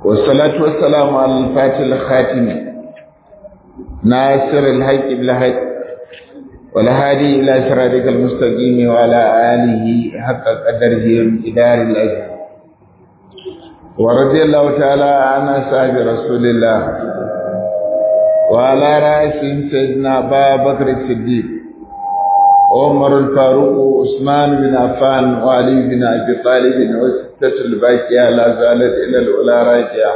والصلاة والسلام على الفاتح الخاتم ناصر الحق بالحق والهادي إلى صراطك المستقيم وعلى آله حق قدره وامتدار الأجر ورضي الله تعالى عن أصحاب رسول الله وعلى رأسهم سيدنا أبا بكر الصديق عمر الفاروق وعثمان بن عفان وعلي بن أبي طالب وستة الباقية لا زالت إلى الأولى راجعة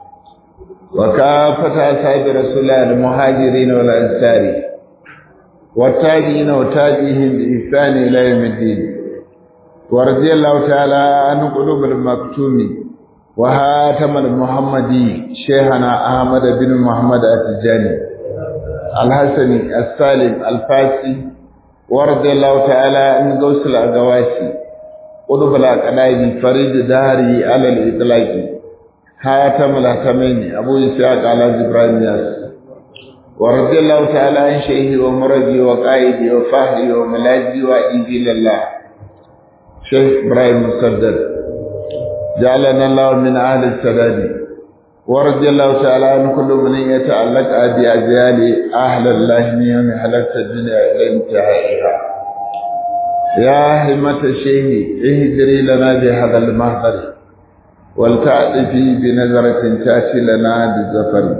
وكافة أصحاب رسول الله المهاجرين والأنصار والتابعين وتابعهم بإحسان إلى يوم الدين ورضي الله تعالى عن قلوب المكتوم وهاتم المحمدي شيخنا أحمد بن محمد التجاني الحسني السالم الفاسي ورضي الله تعالى عن غوث الأغواسي قلوب الأقلاب فريد داري على الإطلاق هاتم الهتمين أبو إسحاق على إبراهيم ياس ورضي الله تعالى عن شيخي ومرجي وقائدي وفهدي وملاذي وإيدي لله شيخ إبراهيم مسدد جعلنا الله من أهل السداد ورضي الله تعالى عن كل من يتعلق بأجيال أهل الله من يوم حلقت الدنيا إلى انتهائها يا همة الشيخ اهدري لنا بهذا المهدر ولتعطفي بنظرة تأتي لنا بالزفر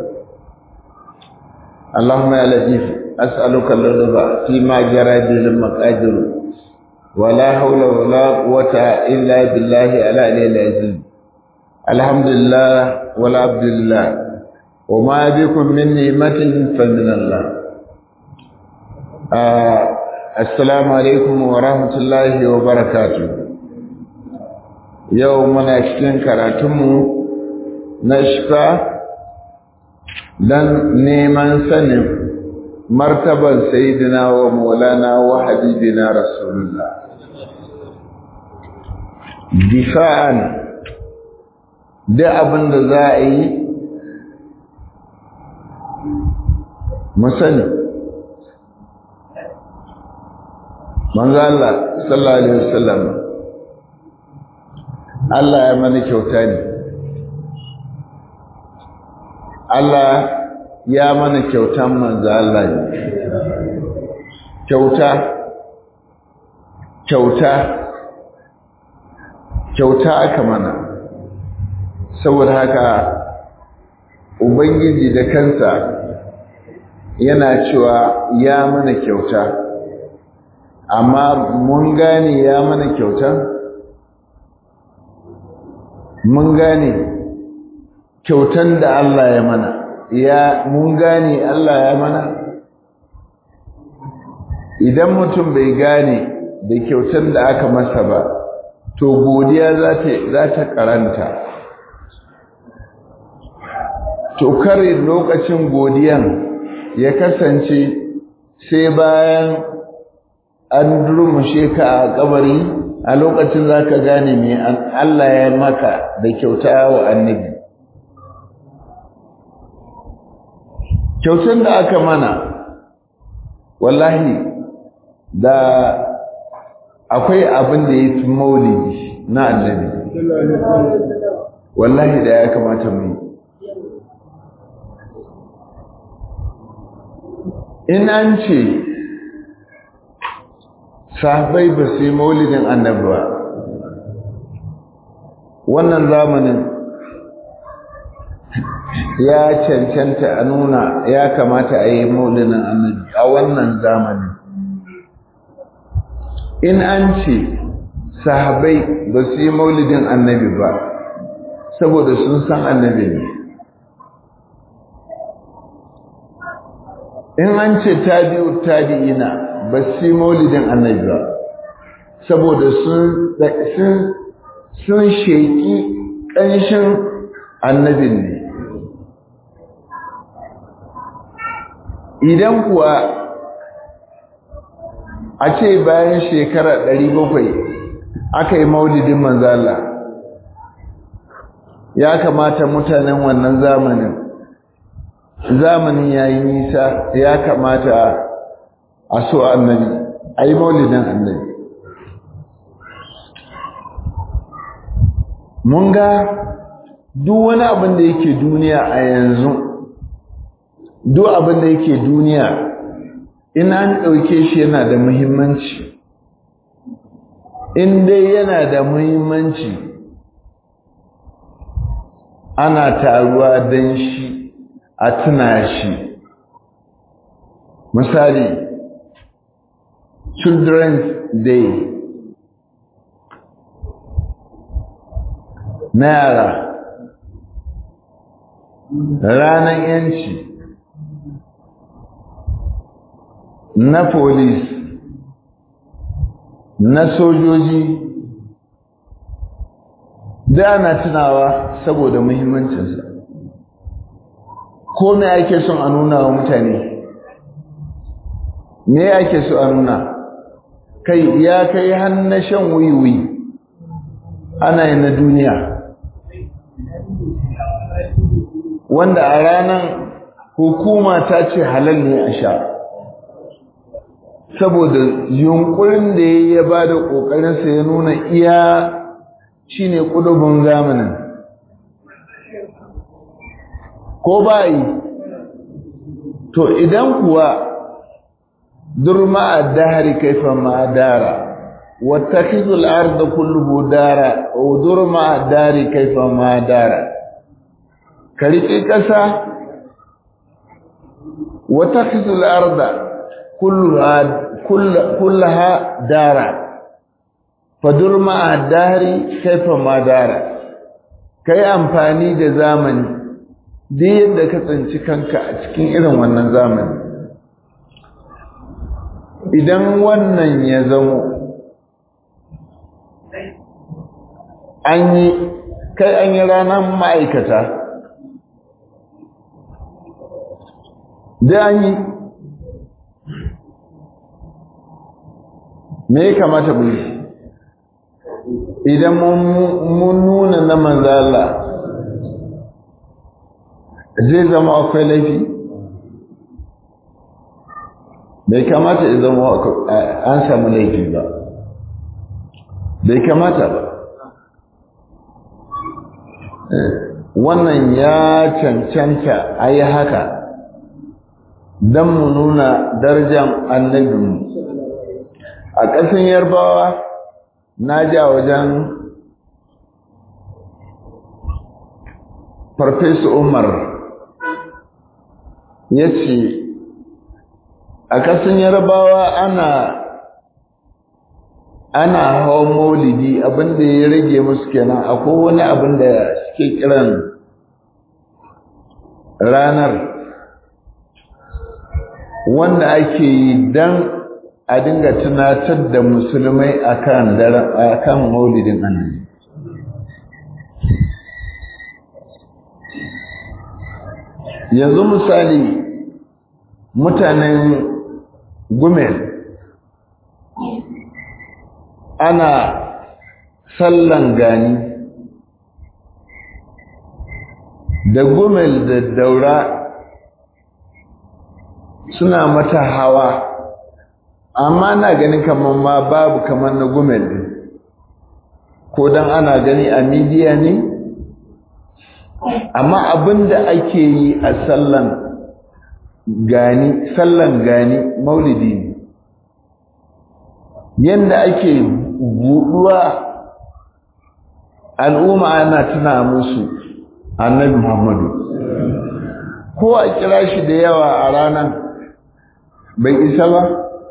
اللهم يا لطيف أسألك اللطف فيما جرى به المقادر ولا حول ولا قوة إلا بالله العلي العظيم الحمد لله والعبد لله وما بكم من نعمة فمن الله آه السلام عليكم ورحمة الله وبركاته يومنا cikin karatunmu na shifa dan neman sanin martaban sayyidina wa maulana wa habibina rasulullah difa'an da abin da za a yi musani manzo Allah sallallahu alaihi wasallam Allah ya mana kyauta ne Allah ya mana kyautan manzo Allah ne kyauta kyauta kyauta aka mana saboda haka ubangiji da kansa yana cewa ya mana kyauta amma mun gane ya mana kyauta mun gane kyautan da Allah ya mana ya mun gane Allah ya mana idan mutum bai gane da kyautan da aka masa ba to godiya za ta karanta to kare lokacin godiyan ya kasance sai bayan an durmushe ka a kabari a lokacin za ka gane me Allah ya maka da kyauta wa annabi kyautar da aka mana wallahi da akwai abin da ya fi maulidi na annabi wallahi da ya kamata mu yi in an ce sahabai ba su yi maulidin annabi ba wannan zamanin ya cancanta a nuna ya kamata a yi maulidin annabi a wannan zamanin in an ce sahabai ba su yi maulidin annabi ba saboda sun san annabi ne in an ce tabi'u tabi'ina ba su yi maulidin annabi ba saboda sun sun sheki ƙanshin annabin ne idan kuwa a ce bayan shekara ɗari bakwai aka yi maulidin manzala ya kamata mutanen wannan zamanin zamanin ya yi nisa ya kamata a so annabi a yi maulidin annabi mun ga duk wani abin da yake duniya a yanzu duk abin da yake duniya in an ɗauke shi yana da muhimmanci in dai yana da muhimmanci ana taruwa don shi a tuna shi misali children's day na yara ranar yanci na police na sojoji da ana tunawa saboda muhimmancinsa ko me ake son a nuna wa mutane me ake so a nuna kai ya kai hannun shan wiwi ana yi na duniya wanda a ranar hukuma ta ce halal ne a sha saboda yunkurin da ya ba da ƙoƙarinsa ya nuna iya shi ne ƙudubin zamanin ko ba yi to idan kuwa durma a dahari kaifa ma dara واتخذوا الأرض كله دارا ودر مع الدار كيف ما دارا كريكي كسا واتخذوا الأرض كلها كل كلها دارا فدر مع الدهر كيف ما دارا kai amfani da zamani duk yadda ka tsinci kanka a cikin irin wannan zamani idan wannan ya zamo an yi kai an yi ranar ma'aikata da an yi me ya kamata mu yi idan mun nuna na manzala zai zama akwai laifi bai kamata ya zama an samu laifi ba bai kamata ba wannan ya cancanta a yi haka don mu nuna darajar annabinmu a ƙasan yarbawa na ja wajen farfesa umar ya ce a ƙasan yarbawa ana ana hawan maulidi abinda ya rage musu kenan akwai wani abin da suke kiran ranar wanda ake yi don a dinga tunatar da musulmai akan akan maulidin annabi yanzu misali mutanen gumel ana sallan gani da gumel da daura suna mata hawa amma na ganin kamar ma babu kamar na gumel din ko dan ana gani a midiya ne amma abinda ake yi a sallan gani sallan gani maulidi ne yanda ake buɗuwa al'umma ana tuna musu annabi Muhammadu ko a kira shi da yawa a ranar bai isa ba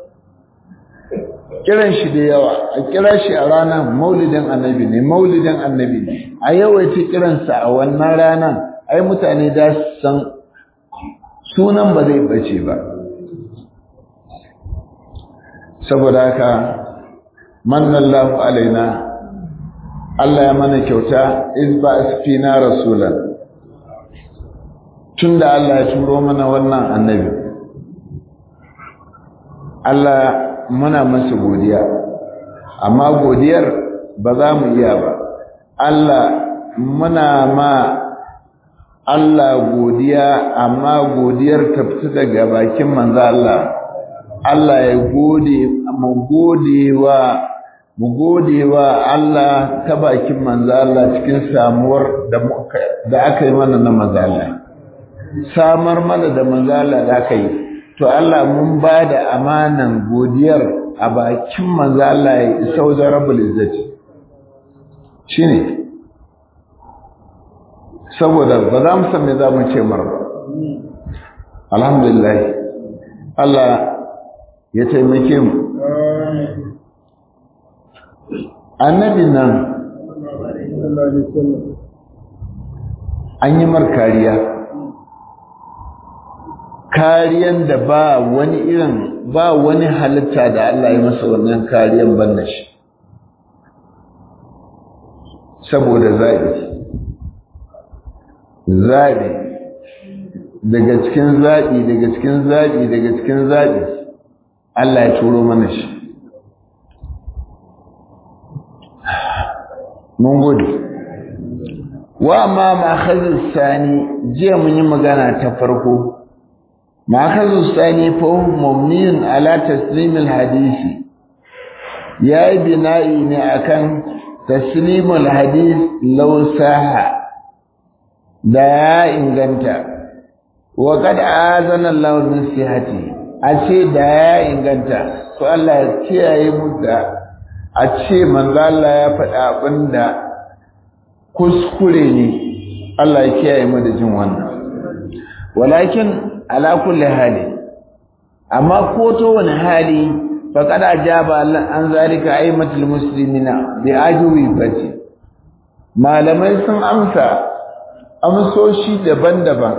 kiran shi da yawa a kira shi a ranar maulidin annabi ne maulidin annabi ne a yawaita kiransa a wannan ranar ai mutane da san sunan ba zai bace ba saboda haka mannallahu alaina Allah ya mana kyauta iz ba asfina rasulan tunda Allah ya turo mana wannan annabi Allah muna masa godiya amma godiyar ba za mu iya ba Allah muna ma Allah godiya amma godiyar ta fita daga bakin manzo Allah Allah ya gode mu gode wa mu gode wa Allah ta bakin manzo Allah cikin samuwar da da aka yi mana na manzo Allah samar mana da manzo Allah da aka yi to Allah mun ba da amanan godiyar a bakin manzo Allah ya isa wajen rabbul izzati shine saboda ba za mu san me za mu ce mar ba alhamdulillah Allah ya taimake mu annabi nan an yi mar kariya kariyan da ba wani irin ba wani halitta da Allah ya masa wannan kariyan banna shi saboda zaɓi zaɓi daga cikin zaɓi daga cikin zaɓi daga cikin zaɓi Allah ya turo mana shi mun gode wa ma ma'akhazin sani jiya mun yi magana ta farko ma'akhazin sani fa mumniyun ala taslimil hadisi yayi bina'i ne akan taslimul hadis law saha da ya inganta wa kad azana Allah min sihati a ce da ya inganta to Allah ya kiyaye mu da a ce manzo Allah ya faɗa abinda kuskure ne Allah ya kiyaye mu da jin wannan walakin ala kulli hali amma ko to wani hali faqad ajaba an zalika aimatul muslimina bi ajwi fati malamai sun amsa amsoshi daban-daban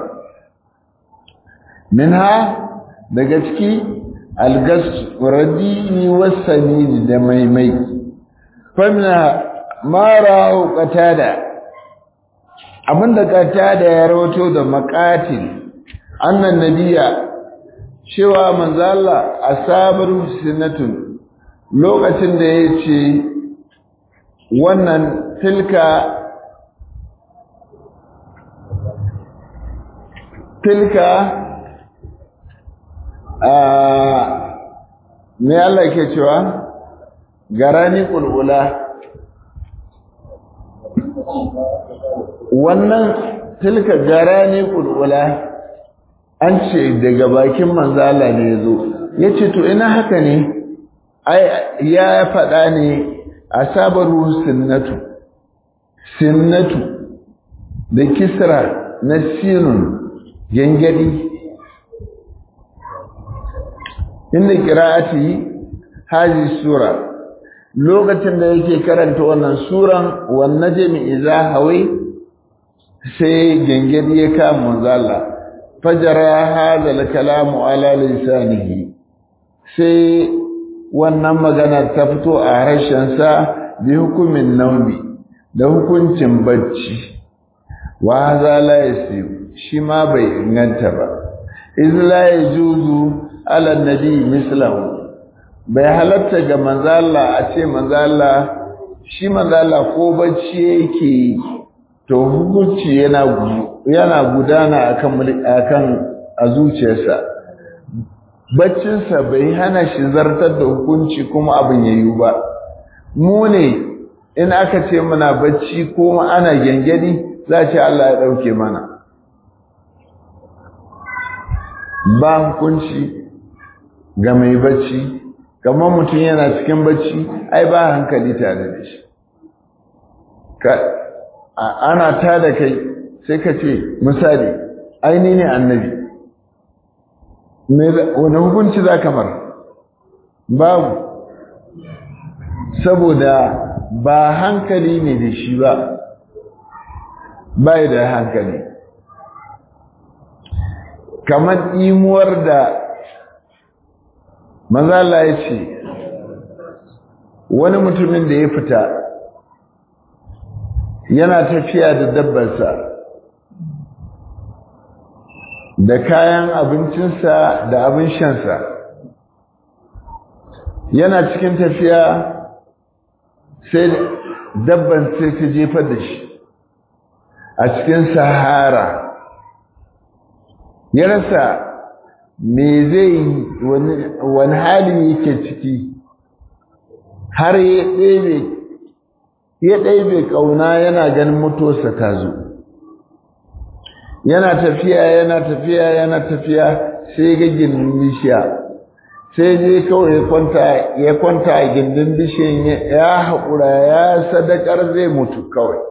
minha daga ciki algas radini wasanini da maimai famina mara qatada abinda qatada ya rawato da maqatil annan nabiya cewa manzo Allah asabar sunnatun lokacin da yace wannan tilka tilka me Allah ke cewa garani kulula wannan tilka garani kulula an ce daga bakin manzala ne yazo yace to ina haka ne ai ya faɗa ne asabaru sunnatu sunnatu da kisra na sinun gengedi inda qira'ati hazi sura lokacin da yake karanta wannan suran wan najmi idza hawi sai gengedi ya kama manzala fajara hadha al-kalamu ala lisanihi sai wannan magana ta fito a harshen sa bi hukumin naumi da hukuncin bacci wa hadha la yasib shi ma bai inganta ba iz la yajuzu ala nabi mislahu bai halatta ga manzala a ce manzala shi manzala ko bacci yake to hukunci yana yana gudana akan akan a zuciyarsa baccinsa bai hana shi zartar da hukunci kuma abin yayi ba mu ne in aka ce muna bacci ko ana gengedi za ce Allah ya dauke mana ba hukunci ga mai bacci kamar mutum yana cikin bacci ai ba hankali tare da shi ana ta da kai sai ka ce misali aini ne annabi wani hukunci za kamar babu saboda ba hankali ne da shi ba bai da hankali kamar imuwar da mazala ya ce wani mutumin da ya fita yana tafiya da dabbarsa da kayan abincinsa da abin shansa yana cikin tafiya sai dabban sai ta jefar da shi a cikin sahara ya rasa me zai wani hali yake ciki har ya ɗebe ya ɗebe ƙauna yana ganin mutuwarsa ta zo yana tafiya yana tafiya yana tafiya sai ga gindin bishiya sai je kawai ya kwanta ya kwanta a gindin bishiyan ya haƙura ya sadakar zai mutu kawai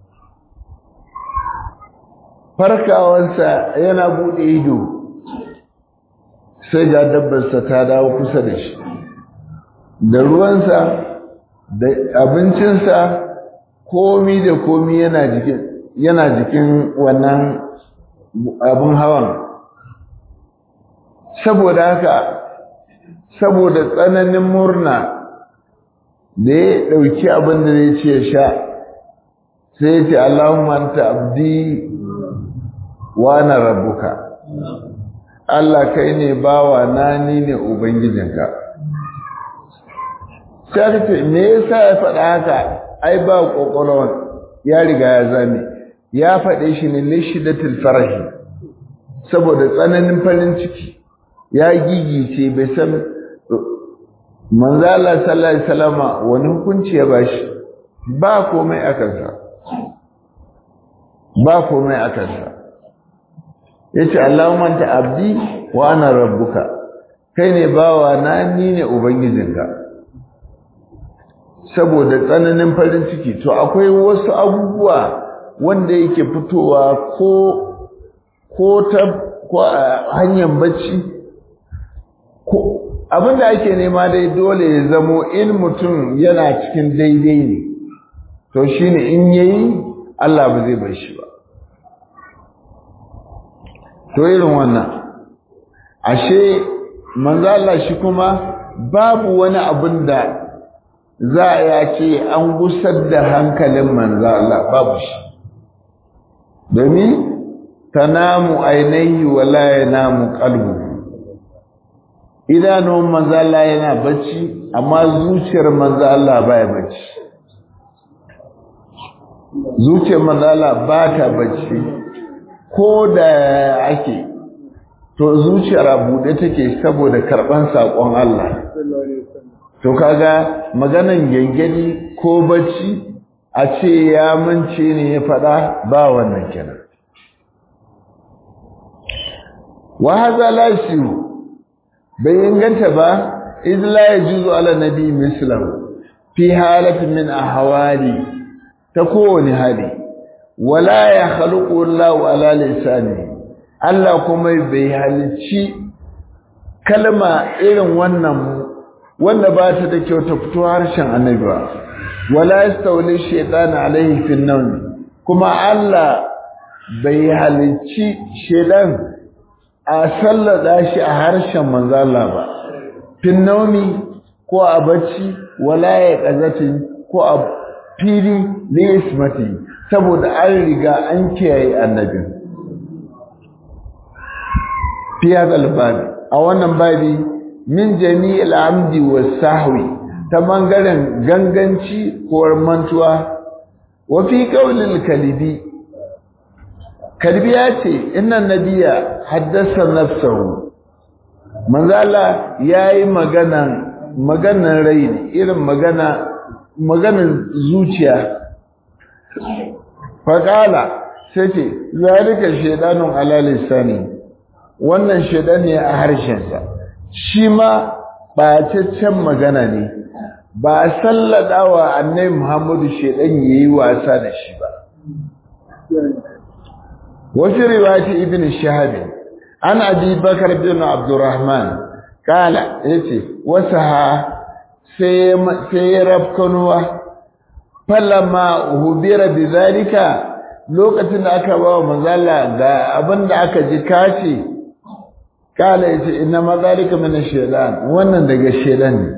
farkawansa yana buɗe ido sai ga dabbarsa ta dawo kusa da shi da ruwansa da abincinsa komi da komi yana jikin yana jikin wannan abin hawan saboda haka saboda tsananin murna da ya ɗauki abin da zai ce sha sai ya ce Allahumma anta abdi wa na rabbuka Allah kai ne bawa na ni ne ubangijinka sai aka ce me yasa ya faɗa haka ai ba kokolon ya riga ya zame ya faɗe shi ne lishidatul farahi saboda tsananin farin ciki ya gigice bai san manzo Allah sallallahu alaihi wasallama wani hukunci ya bashi ba komai a kansa ba komai a kansa yace Allahumma anta abdi wa ana rabbuka kai ne bawa na ni ne ubangijinka saboda tsananin farin ciki to akwai wasu abubuwa wanda yake fitowa ko ko ta ko a hanyar bacci ko abinda ake nema dai dole ya zamo in mutum yana cikin daidai ne to shine in yayi Allah ba zai bar shi ba to irin wannan ashe manzo Allah shi kuma babu wani abin da za a ya ce an gusar da hankalin manzo Allah babu shi domin tanamu ainihi wala yanamu qalbu idanun manzo Allah yana bacci amma zuciyar manzo Allah baya bacci zuciyar manzo Allah ba ta bacci ko da ake to zuciyar a buɗe take saboda karɓan saƙon Allah to kaga maganan gengeni ko bacci a ce ya mance ne ya faɗa ba wannan kenan wa hadha la bai inganta ba iz la yajuzu ala nabi mislam fi halatin min ahwali ta kowane hali wala ya khaluqu Allah ala lisani Allah kuma bai halicci kalma irin wannan wanda ba ta da kyau ta fito harshen annabi ba wala yastawli shaytan alaihi fi nawm kuma Allah bai halicci shaytan a sallada shi a harshen manzo Allah ba fi nawmi ko a bacci wala ya qazatin ko a fili ne ismati saboda an riga an kiyaye annabin fi hadal babi a wannan babi min jami'il amdi was sahwi ta bangaren ganganci ko mantuwa wa fi qaulil kalibi kalbi ya ce inna nabiyya haddasa nafsahu manzo Allah yayi magana maganan rai irin magana maganan zuciya faƙala sai ce zalika shaidanun ala lisani wannan shaidan ne a harshensa shi ma ɓataccen magana ne ba a sallada wa annai muhammadu shaidan ya yi wasa da shi ba wasu riwati ibn shahabi an abi bakar bin abdurrahman kala ya ce wasu ha sai ya rafkanuwa falama hubira bi zalika lokacin da aka ba wa manzala ga abin da aka ji kace kala yace inna ma zalika min ash-shaytan wannan daga shaytan ne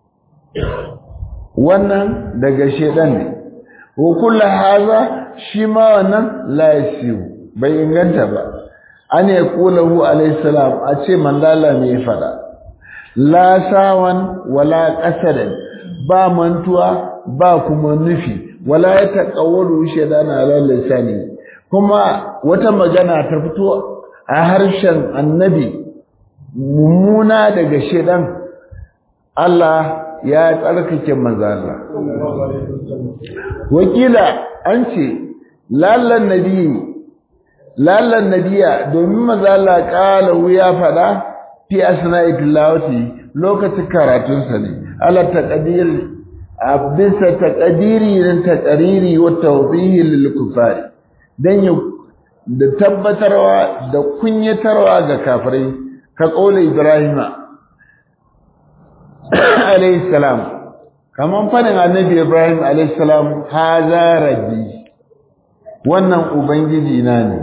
wannan daga shaytan ne wa kullu hadha shi ma wannan la yasiu bai inganta ba an ya kulahu alayhi salam a ce manzala me fada la sawan wala qasadan ba mantuwa ba kuma nufi wala ya taqawwalu shaytana ala lisani kuma wata magana ta fito a harshen annabi mummuna daga shaydan Allah ya tsarkake manzo Allah wakila an ce lallan nabi lallan nabiya domin manzo Allah kala ya fada fi asna'i tilawati lokacin karatunsa ne ala taqdir abisa taqdiri nan taqriri wa tawdihi lil kufari dan ya da tabbatarwa da kunyatarwa ga kafirai ka kaula ibrahima alayhi salam kaman fadin annabi ibrahim alayhi salam haza rabbi wannan ubangiji na ne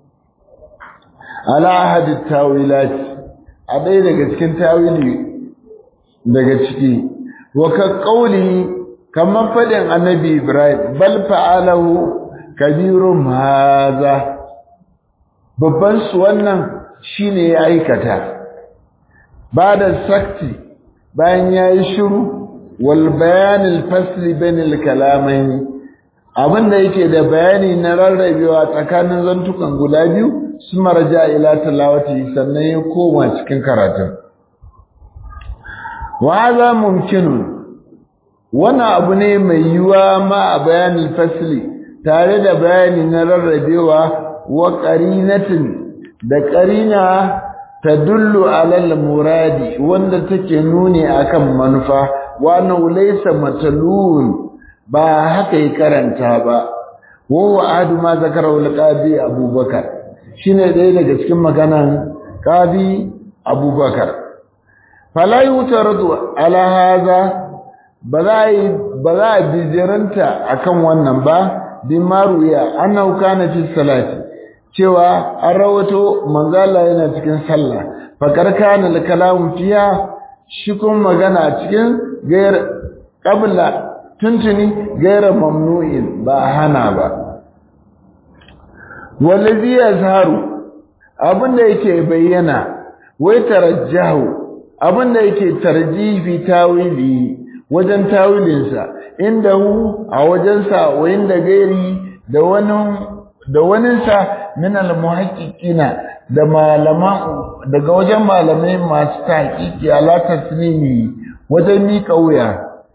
ala ahadi tawilat a ɗaya daga cikin tawili daga ciki wa ka kauli kaman fadin annabi ibrahim bal fa'alahu kabirun haza babban su wannan shine ya aikata ba da sakti bayan ya yi shiru wal bayanin fasli bainal kalamain abinda yake da bayani na rarrabewa tsakanin zantukan guda biyu su maraja ila talawati sannan ya koma cikin karatun wa za mumkinun wannan abu ne mai yiwuwa ma a bayanin fasli tare da bayani na rarrabewa wa qarinatin da qarina tadullu alal muradi wanda take nuni akan manufa wa laysa matalun ba haka yi karanta ba wa adu ma zakara wal qadi abubakar shine ɗaya daga cikin maganan qadi abubakar fala yutaradu ala hadha ba za ba za bijiranta akan wannan ba bi maruya annahu kana fi salati cewa an rawato manzala yana cikin sallah fakar kana al-kalam fiha shi kuma magana cikin gair qabla tuntuni gaira mamnu'in ba hana ba wallazi yazharu abinda yake bayyana wai tarajjahu abinda yake tarjifi tawili wajen tawilinsa inda hu a wajensa wa inda gairi da wani da waninsa min al-muhaqqiqina da malaman daga wajen malamai masu tahqiqi ala taslimi wajen mika wuya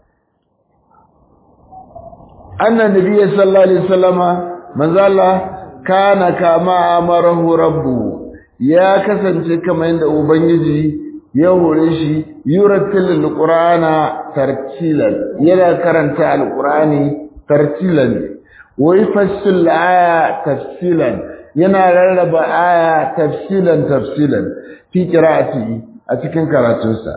anna nabiyyi sallallahu alaihi wasallama manzala kana kama amarahu rabbu ya kasance kamar yadda ubangiji ya hore shi yuratil alqur'ana tartilan yana karanta alqur'ani tartilan wa yafassil aya tafsilan yana rarraba aya tafsilan tafsilan fi qira'ati a cikin karatunsa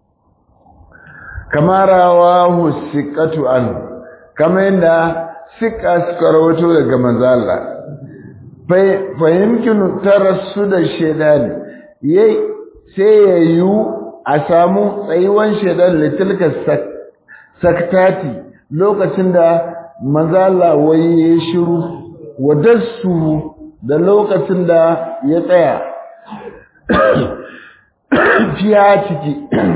kama rawahu siqatu an kama yadda siqa suka rawato daga manzo Allah fahimkinu tarassu da shaidani yayi sai ya yiwu a samu tsayuwan shaidan litilka saktati lokacin da manzala wai ya shiru wadassu da lokacin da ya tsaya fiya ciki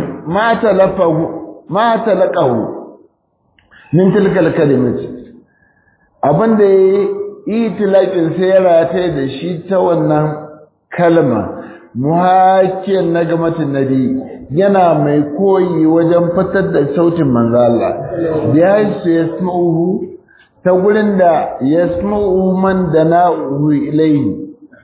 ma talaqahu min tilkal kalimati abinda yayi itilaƙin sai ya rataye da shi ta wannan kalma muhakiyar na gamatin nabi yana mai koyi wajen fitar da sautin manzo Allah ya su yasma'uhu ta gurin da yasma'uhu man da na'uhu ilayhi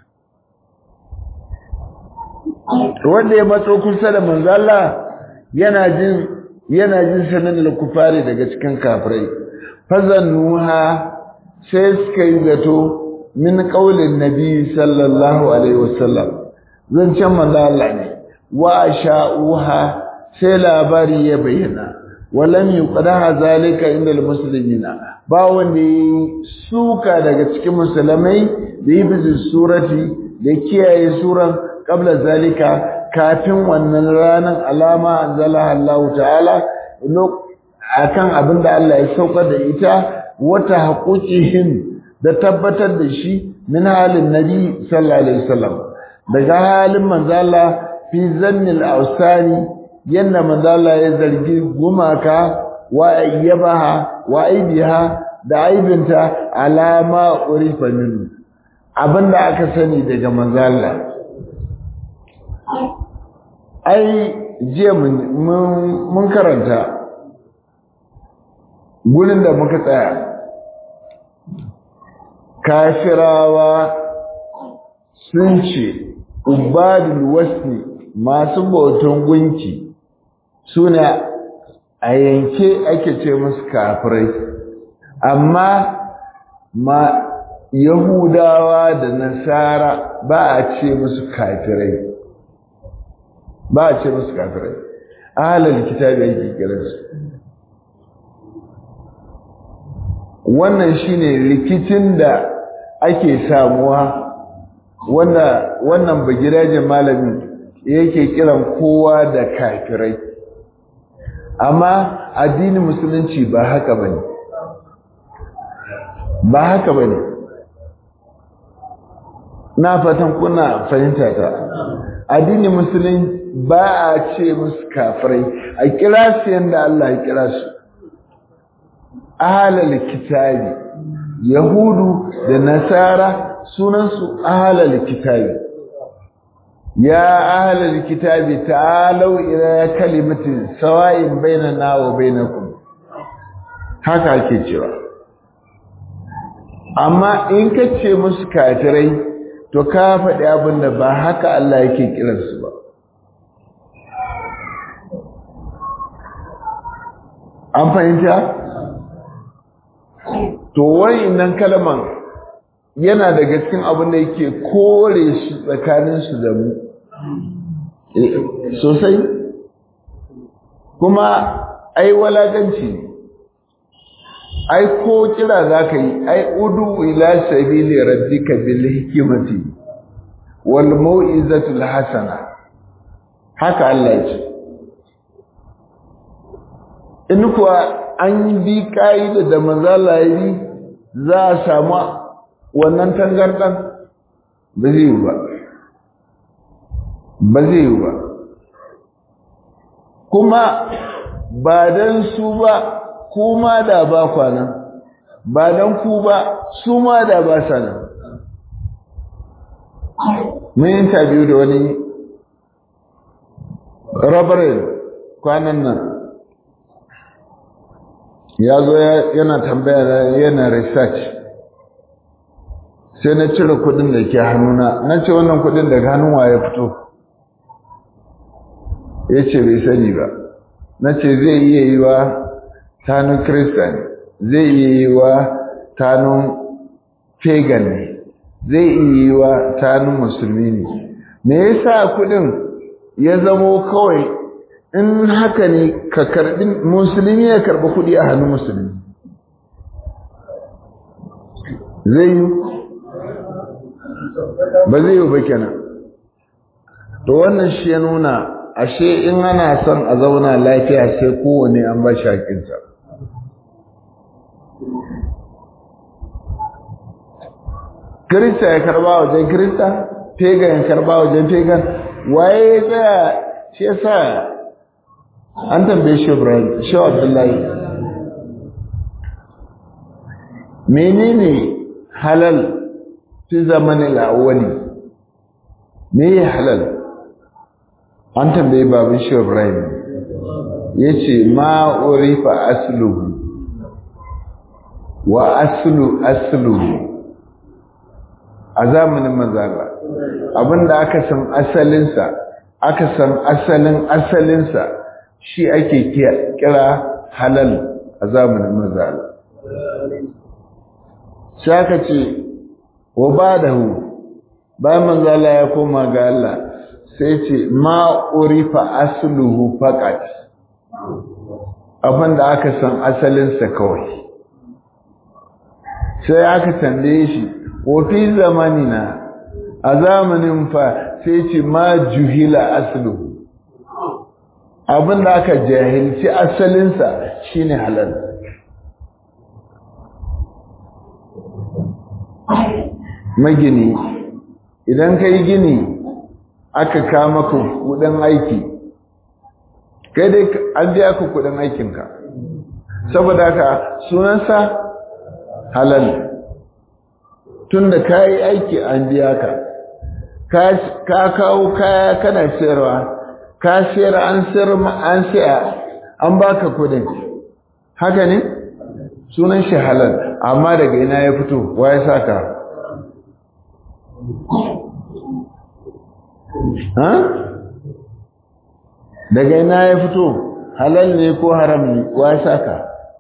wanda ya matso kusa da manzo Allah yana jin yana jin sanan al-kufari daga cikin kafirai fazannuha sai suka yi zato min ƙaulin nabi sallallahu alaihi wasallam zancen manzo Allah ne wa sha'uha sai labari ya bayyana walam yuqdaha zalika inda almuslimina ba wanda suka daga cikin musulmai da yi bisu surati da kiyaye suran qabla zalika kafin wannan ranar alama anzala Allah ta'ala akan abinda Allah ya saukar da ita wata haƙuƙihim da tabbatar da shi min halin nabi sallallahu alaihi wasallam daga halin manzala fi zannil ausani yanda manzala ya zargi gumaka wa ayyabaha wa aibiha da aibinta alama urifa minhu abinda aka sani daga manzala ai jiya mun karanta gurin da muka tsaya kafirawa sun ce ubadul wasni masu bautan gunki suna a yanke ake ce musu kafirai amma ma yahudawa da nasara ba a ce musu kafirai ba a ce musu kafirai ahalar kitabi ake kiransu wannan shine rikicin da ake samuwa wanda wannan bagirajen malamin yake kiran kowa da kafirai amma addinin musulunci ba haka bane ba haka bane na fatan kuna fahimta ta addinin musulunci ba a ce musu kafirai a kira su yadda Allah ya kira su ahalal kitabi yahudu da nasara sunansu ahalal kitabi ya ahalal kitabi ta'alau ila kalimatin sawa'in bainana wa bainakum haka ake cewa amma in ka ce musu kafirai to ka faɗi abin da ba haka Allah yake kiransu ba an fahimta to nan kalman yana daga cikin abin da yake kore shi tsakaninsu da mu sosai kuma ai walaganci ne ai ko kira za ka yi ai udu ila sabili rabbika bil hikmati wal mau'izatul hasana haka Allah ya ce in kuwa an bi ka'ida da manzala yi za a samu wannan tangardan ba zai yi ba ba zai yi ba kuma ba don su ba kuma da ba kwanan ba don ku ba su ma da ba sa nan mun yi tabiyu da wani rabarin kwanan nan ya zo yana tambaya yana research sai na cire kudin da ke hannuna na ce wannan kudin daga hannun waye fito ya ce bai sani ba na ce zai iya yi wa tanun kristan zai iya yi wa tanun pagan ne zai iya yi wa tanun musulmi ne me yasa kudin ya zamo kawai in haka ne ka karbi musulmi ya karbi kudi a hannun musulmi zai yi ba zai yi ba kenan to wannan shi ya nuna ashe in ana son a zauna lafiya sai kowane an ba shi haƙinsa Kirista ya karba wajen Kirista, Pagan ya karba wajen Pagan, waye ya tsaya shi ya sa an tambaye shi Ibrahim, shi Abdullahi. Menene halal fi zamanin awwali? Me ya halal? An tambaye babin shi Ibrahim. Ya ce, Ma urifa asluhu wa aslu asluhu a zamanin manzala abinda aka san asalinsa aka san asalin asalinsa shi ake kira halal a zamanin manzala sai aka ce wa ba da hu bayan manzala ya koma ga Allah sai ce ma urifa asluhu faqat abinda aka san asalinsa kawai sai aka tambaye shi wafi zamanina a zamanin fa sai ce ma juhila aslu abin da aka jahilci asalinsa shine halal magini idan ka yi gini aka kama ka kudin aiki kai dai an biya ka kudin aikinka saboda haka sunansa halal tunda ka yi aiki an biya ka ka kawo kaya kana sayarwa ka sayar an sayar an saya an baka kudin haka ne sunan shi halal amma daga ina ya fito wa ya saka ha daga ina ya fito halal ne ko haram ne wa ya saka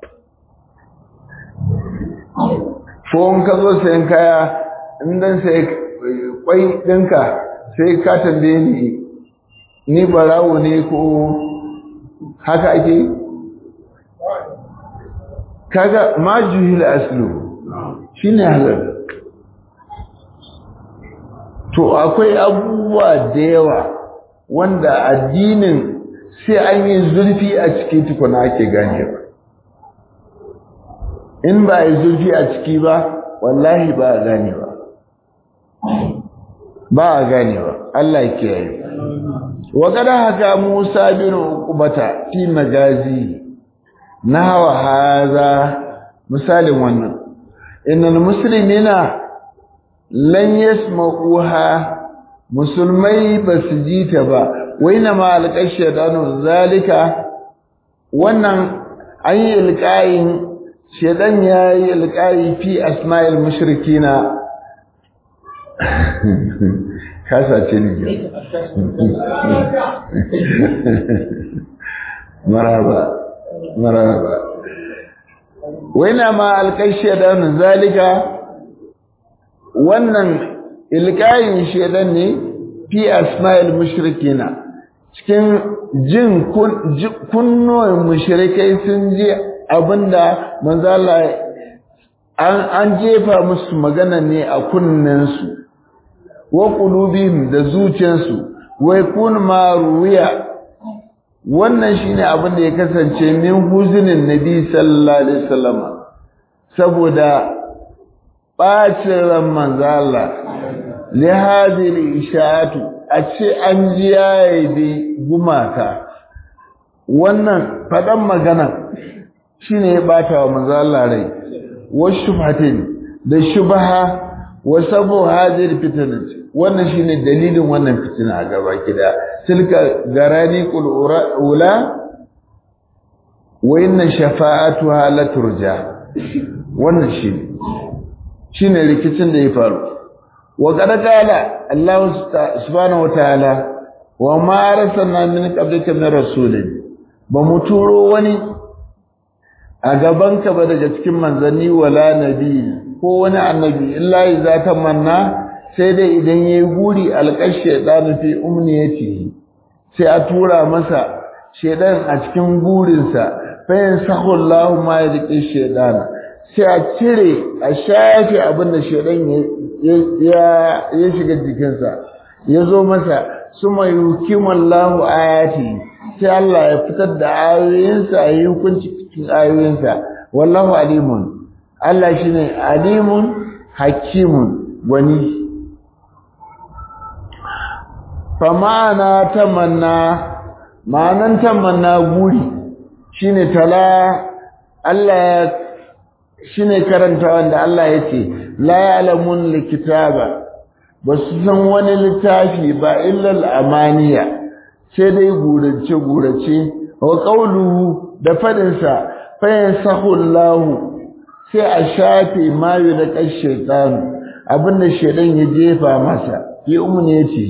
ko in ka zo sayan kaya in dan sai kwai ɗinka sai ka tambaye ni ni barawo ne ko haka ake kaga ma juhil aslu shine halal to akwai abubuwa da yawa wanda addinin sai an yi zurfi a ciki tukuna ake gane ba in ba yi zurfi a ciki ba wallahi ba a gane ba ba a gane ba Allah ya kiyaye wa kada haka Musa bin Uqbata fi magazi nawa haza misalin wannan innal muslimina lan yasma'uha musulmai basu ji ta ba waina ma alqashadanu zalika wannan an yi ilqayin shedan yayi ilqayi fi asma'il mushrikina kasa ce ne maraba maraba waina ma alkai shedan zalika wannan ilkayin shedan ne fi asma'il mushrikina cikin jin kunnuwan mushrikai sun ji abinda manzo Allah an jefa musu magana ne a kunnensu wa qulubihim da zuciyarsu wa yakun ma ruwiya wannan shine abin da ya kasance min huzinin nabi sallallahu alaihi wasallam saboda bacin ran manzo Allah li hadhihi ishatu a ce an ji yayi bi gumaka wannan fadan magana shine ya bata wa manzo Allah rai wa shubhatin da shubha wa sabu hadir fitnat wannan shine dalilin wannan fitina a gaba kida tilka garani qul ula wa inna shafa'atuha la turja wannan shine shine rikicin da ya faru wa qad qala Allah subhanahu wa ta'ala wa ma arsalna min qablika min rasulin ba mu turo wani a gabanka ba daga cikin manzanni wala nabi ko wani annabi illa iza tamanna sai dai idan yayi guri alqash shaytanu fi umniyati sai a tura masa shaydan a cikin gurinsa fa yansahu Allahu ma yadqi shaytana sai a cire a shafe abin da shaydan ya ya shiga jikinsa ya zo masa suma yukimu Allahu ayati sai Allah ya fitar da ayoyinsa a yi hukunci cikin ayoyinsa wallahu alimun Allah shine alimun hakimun wani fa ma'ana tamanna ma'anan tamanna guri shine tala Allah shine karanta wanda Allah yace la ya'lamun likitaba basu san wani littafi ba illa al-amaniya sai dai gurace gurace wa qawluhu da fadinsa fa yansahu Allahu sai a shafe mayu da ƙashe tsanu abinda shaidan ya jefa masa ya umune ya ce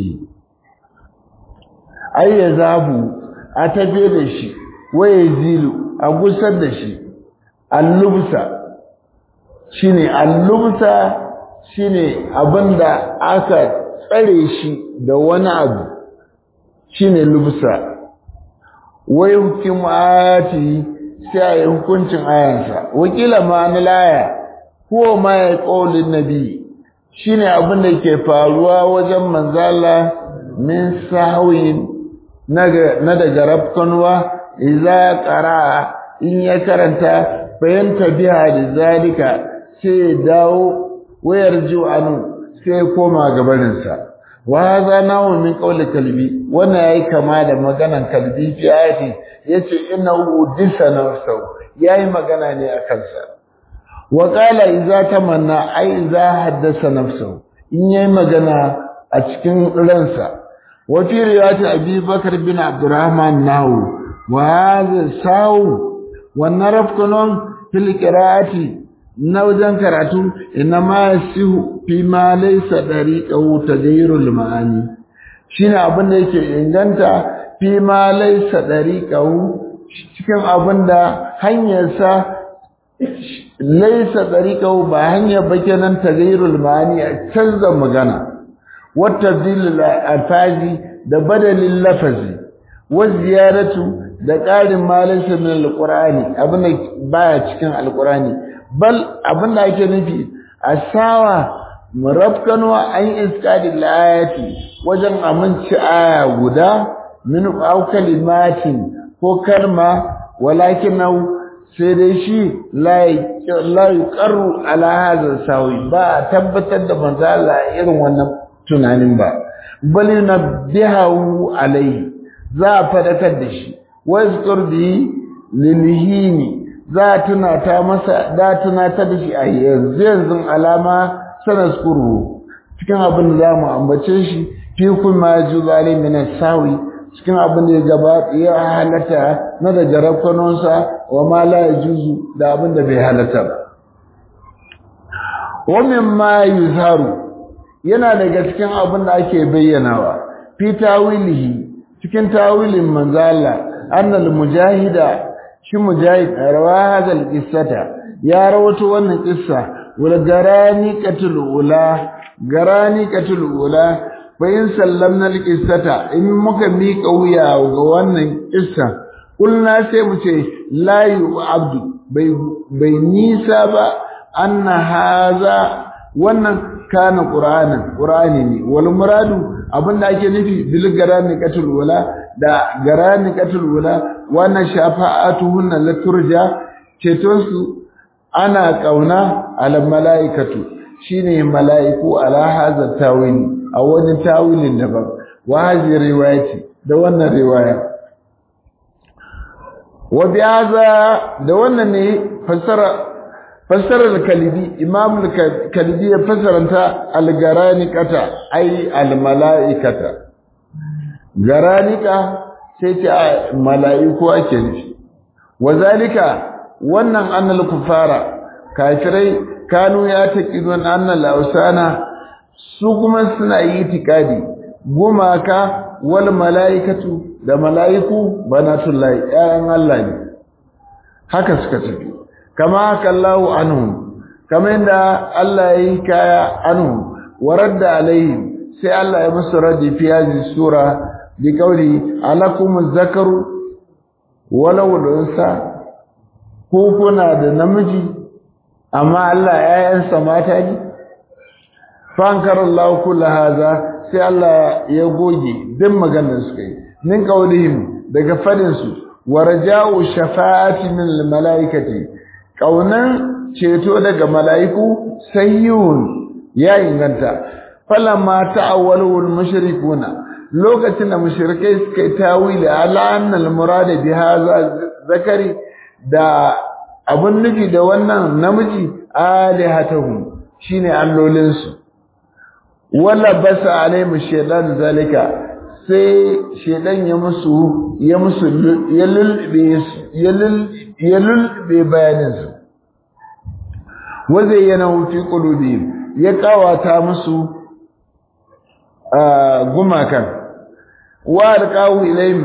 ai ya zabu a tafe da shi waye zilu a gusar da shi allubsa shine allubsa shine abinda aka tsare shi da wani abu shine lubsa wai hukum ayati sai a yi hukuncin ayansa wakila ma na laya ko ma ya ƙaulin nabi shine abin da ke faruwa wajen manzala min sahwin na daga rafkanwa idza qara in ya karanta bayan tabiha da zalika sai ya dawo wayar anu sai koma gabaninsa wa hadha nawu min qawli kalbi wannan yayi kama da maganan kalbi fi ayati yace innahu disa nafsu yayi magana ne a kansa wa qala idza tamanna ai idza haddasa nafsu in yayi magana a cikin ransa wa fi riwayat abi bakr bin abdurrahman nahu wa hadha sawu wannan rafkunun fil qira'ati na wajen karatu inna ma yasihu fi ma laysa dariqahu taghayyurul ma'ani shine abin da yake inganta fi ma laysa dariqahu cikin abin da hanyarsa laysa dariqahu ba hanyar ba kenan taghayyurul ma'ani a canza magana wa tabdilul alfazi da badalin lafazi wa ziyaratu da ƙarin malinsa min alqur'ani abin da baya cikin alqur'ani bal abin da ake nufi a sawa murafkanwa an iskadi layati wajen aminci aya guda min au kalimatin ko kalma walakin nau sai dai shi la yuqarru ala hadha sawi ba tabbatar da manzo Allah irin wannan tunanin ba bal yunabbihu alai za a fadakar da shi wa yazkur bi lilhini za a tunata masa da tunata da shi a yanzu yanzu alama sanaskuru cikin abin da za mu ambace shi fi kuma ju zalim min sawi cikin abin da ya gaba ya halatta na da jarabkanonsa wa ma la yajuzu da abin da bai halatta ba wa mimma yuzharu yana daga cikin abin da ake bayyanawa fi tawilihi cikin tawilin manzala annal mujahida shi mujahid rawa hadal qissata ya rawato wannan qissa wal garani qatul ula garani qatul ula bayin sallamna al qissata in muka mika wuya ga wannan qissa kulna sai mu ce la yu abdu bai bai nisa ba anna haza wannan kana qur'anan qur'ani ne wal muradu abinda ake nufi bil garani qatul ula da garani qatul ula wannan shafa'atuhunna la turja ceton su ana kauna ala malaikatu shine malaiku ala hadha tawili a wani tawilin daban wa hadhihi riwayati da wannan riwaya wa bi'aza da wannan ne fassara fassarar kalibi imam kalibi ya fassaranta al-garanikata ai al-malaikata garanika sai ce mala'iku ake nufi wazalika wannan annal kufara kafirai kanu ya taqidun annal ausana su kuma suna yi tikadi gumaka wal malaikatu da malaiku banatullahi ayan Allah ne haka suka tafi kama haka Allahu anhum kama inda Allah ya yi kaya anhum waradda alaihim sai Allah ya musu radi fi hadhihi sura bi qawli alakum zakaru walau unsa ko kuna da namiji amma Allah ƴaƴansa mata ne fankar Allah kullu haza sai Allah ya goge din maganar su kai min qawlihim daga fadin su warja'u shafa'ati min al-malaikati kaunan ceto daga mala'iku sayyun ya inganta falamma ta'awwalu al-mushrikuna lokacin da mushrikai suka yi tawili ala annal murada bi hadha zakari da abun nufi da wannan namiji alihatuhum shine allolin su wala basa alaihim shaytan zalika sai shaytan ya musu ya musu ya lulbe ya lulbe bayanin su wazayyana fi qulubihim ya kawata musu gumakan wa alqawu ilayhim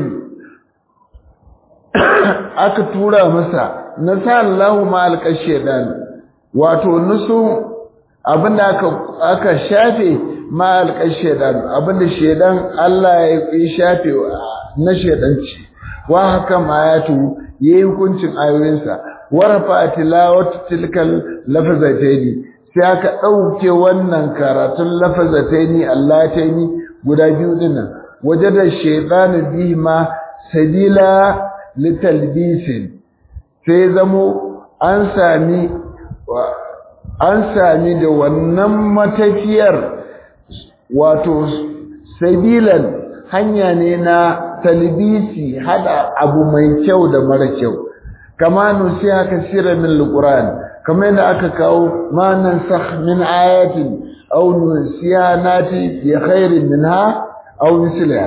aka tura masa nasallahu ma alqashedan wato nusu abinda aka aka shafe ma alqashedan abinda shedan Allah ya shafe na shedanci wa haka mayatu yayi hukuncin ayoyinsa warafa tilawat tilkal lafazataini sai aka dauke wannan karatun lafazataini allataini guda biyu dinnan wajada shaytanu bihi ma sabila litalbisin sai zamo an sami an sami da wannan matafiyar wato sabilan hanya ne na talbisi hada abu mai kyau da mara kyau kama nusiha kasira min alquran kama yadda aka kawo ma nansakh min ayatin aw nusiha nati bi khairin minha aw misliha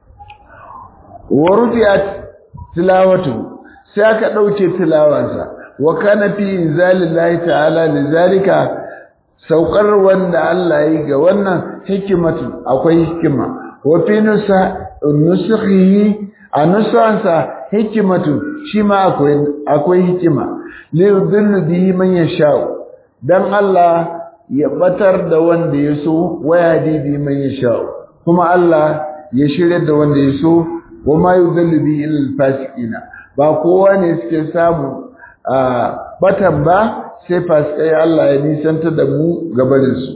wa rufi'at tilawatu sai aka dauke tilawansa wa kana fi inzalillahi ta'ala lizalika saukar wanda Allah yi ga wannan hikimatu akwai hikima wa fi nusakhihi a nusansa hikimatu shi ma akwai akwai hikima li yudillu bihi man yasha dan Allah ya batar da wanda ya so waya bi man yasha kuma Allah ya shirya da wanda ya so wa ma yudillu bihi illa fasiqina ba kowa ne suke samu a batan ba sai fasikai Allah ya nisanta da mu gabaninsu.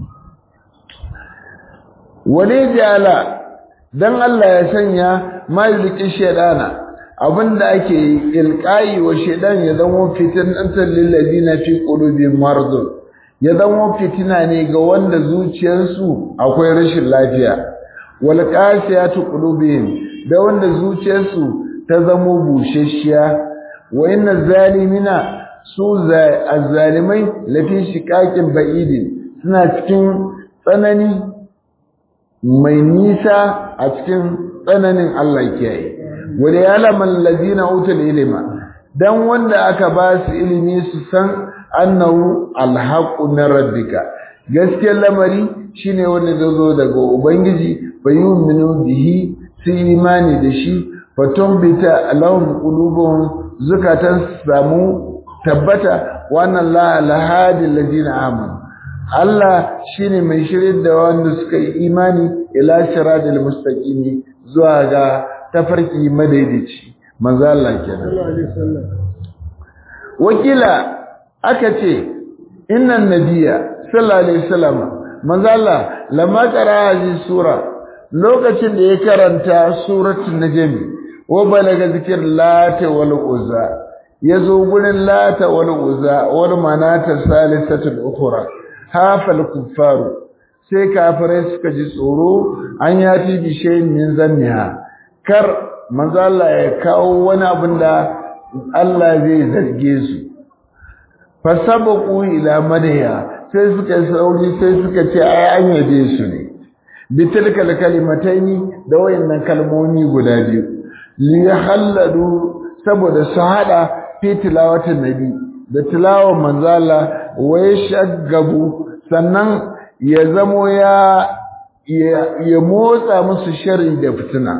Wale jala don Allah ya sanya maliki shaidana abinda ake ilkayi wa shaidan ya zama fitinantar lillazi na fi ƙulubin marzun ya zama fitina ne ga wanda zuciyarsu akwai rashin lafiya wal qasiyatu qulubihim da wanda zuciyarsu ta zama bushashiya wa inna zalimina su azzalimai lafi shiƙaƙin ba'idin suna cikin tsanani mai nisa a cikin tsananin Allah kiyaye wanda ya laman lazina utul ilima dan wanda aka ba su ilimi su san annahu alhaqu min rabbika gaskiyar lamari shine wanda zai zo daga ubangiji bayuminu bihi su imani da shi fatumbita lahum qulubuhum zukatan samu tabbata wannan la alhadi alladina amanu Allah shine mai shirin da wanda suka yi imani ila siratal mustaqimi zuwa ga tafarki madaidaici manzo Allah kenan wakila aka ce innan nabiyya sallallahu alaihi wasallam manzo Allah lamma qara hadhihi sura lokacin da ya karanta suratul najm wa balaga zikr lata wal uzza yazo gurin lata wal uzza wal manata salisatul ukhra hafal kuffaru sai kafirai suka ji tsoro an yati bi shay'in min zanniha kar manzo Allah ya kawo wani abin da Allah zai zarge su fasabaqu ila madaya sai suka sauri sai suka ce ai an yabe su ne bitilkal kalimataini da wayannan kalmomi guda biyu li halladu saboda su hada fi tilawatin nabi da tilawar manzala wai shaggabu sannan ya zamo ya ya motsa musu shari da fitina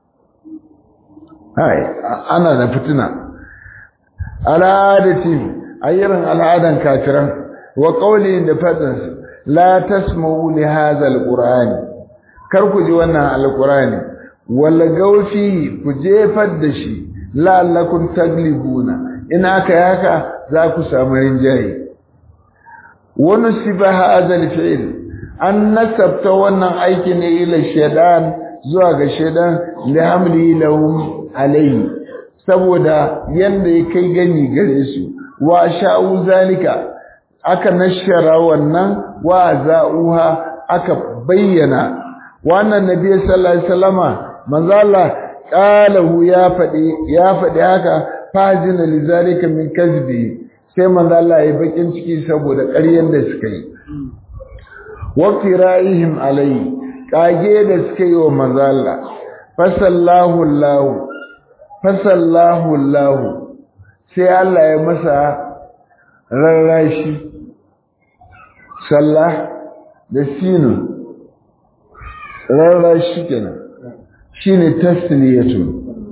hai ana da fitina al'adati ayyaran al'adan kafiran wa qawli da fadin la tasma'u li hadha alqur'ani kar ku ji wannan alqur'ani wala gaufi ku jefar da shi la'allakum taglibuna in aka yaka za ku samu rinjaye wani siba hadha alfi'l an nasabta wannan aiki ne ila shaytan zuwa ga shaytan li hamli lahum alayhi saboda yanda ya kai gani gare su wa sha'u zalika aka nashara wannan wa za'uha aka bayyana wannan nabi sallallahu alaihi wasallama manzo Allah qalahu ya fadi ya fadi haka fajina lizalika min kazbi sai manzo Allah ya bakin ciki saboda ƙaryen da suka yi wa fira'ihim alai kage da suka yi wa manzo Allah fasallahu Allah fasallahu Allah sai Allah ya masa rarrashi sallah da sinu rarrashi kenan shine tasliyatu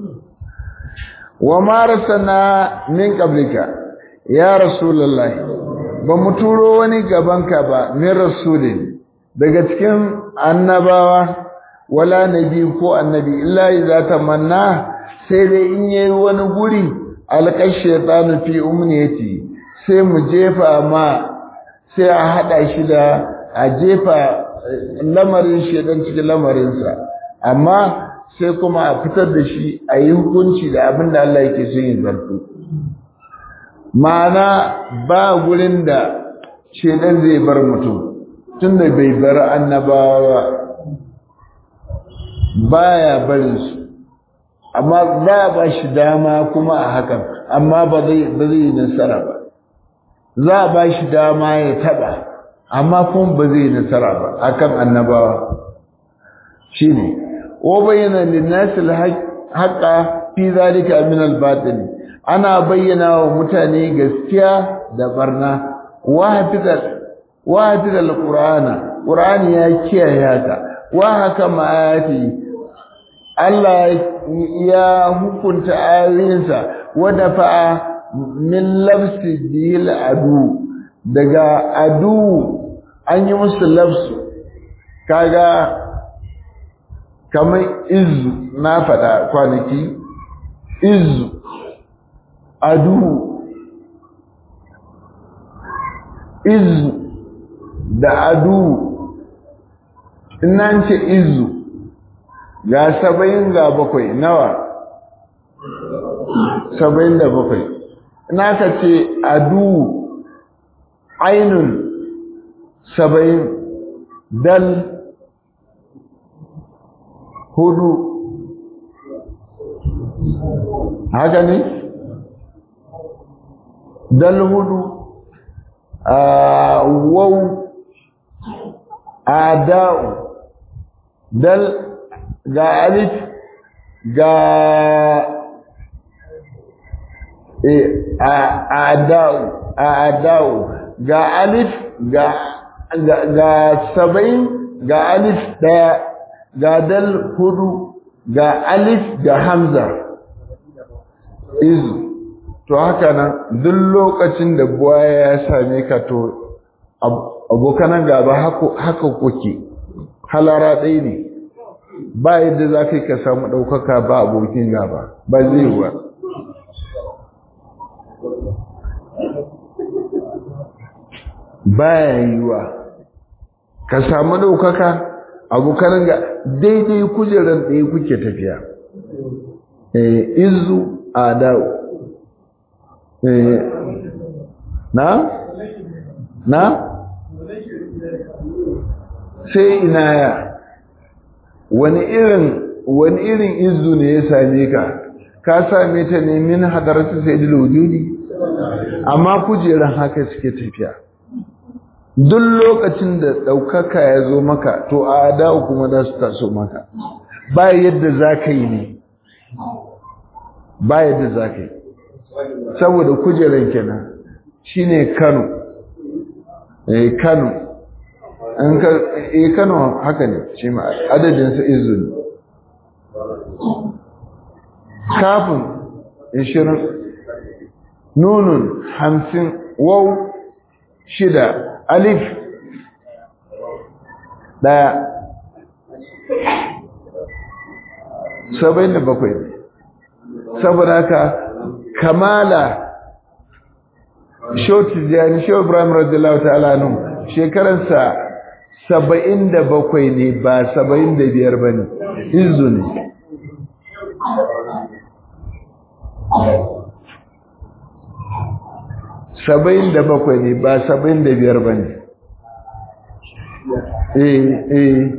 wa marasana min qablika ya rasulullah ba mu turo wani gabanka ba min rasulin daga cikin annabawa wala nabi ko annabi illa idza tamanna sai dai in yayi wani guri alqash shaytanu fi umniyati sai mu jefa ma sai a hada shi da a jefa lamarin shedan cikin lamarinsa amma sai kuma a fitar da shi a yi hukunci da abin da Allah yake son yin zarto ma'ana ba gurin da shedan zai bar mutum tunda bai bar annabawa baya barin su amma ba ba shi dama kuma a hakan amma ba zai ba zai nasara ba za a ba shi dama ya taba amma kuma ba zai nasara ba akan annabawa shine wa bayyana lin-nas al-haqqa fi zalika min al-batil ana bayyana wa mutane gaskiya da barna wa hafizal wa hafizal qur'ana qur'ani ya kiyaye haka wa haka ma'ati Allah ya hukunta ayoyinsa wa dafa'a min lafsi dil adu daga adu an yi musu lafsu kaga kamar izu na faɗa kwanaki izu adu izu da adu ina ce izu ga saba'in ga bakwai nawa saba'in da bakwai ina ka ce adu ainun saba'in dal hudu haka ne dal hudu wau ada'u dal ga alif ga ada'u ada'u ga alif ga ga saba'in ga alif daya ga dal hudu ga alif ga hamza izu to haka nan duk lokacin da buwaya ya same ka to abokanan gaba haka kuke halara ɗaya ne ba yadda za ka yi ka samu ɗaukaka ba abokin gaba ba zai wa baya yiwa ka samu ɗaukaka abokanan ga daidai kujerar ɗaya kuke tafiya izu a da'u na? na? sai ina ya wani irin wani irin izu ne ya same ka ka same ta ne min hadaratu sayyidul wujudi amma kujeran haka suke tafiya duk lokacin da ɗaukaka ya zo maka to a ada'u kuma za su taso maka ba yadda za ka yi ne ba yadda za ka yi saboda kujeran kenan shine Kano eh Kano an ka eh Kano haka ne shi ma adadin sa izu ne kafin 20 nunun 50 waw shida alif daya saba'in da bakwai saboda haka kamala shoti jani shi ibrahim radiyallahu ta'ala nun shekaransa saba'in da bakwai ne ba saba'in da biyar ba ne izu ne saba'in da bakwai ne ba saba'in da biyar ba ne eh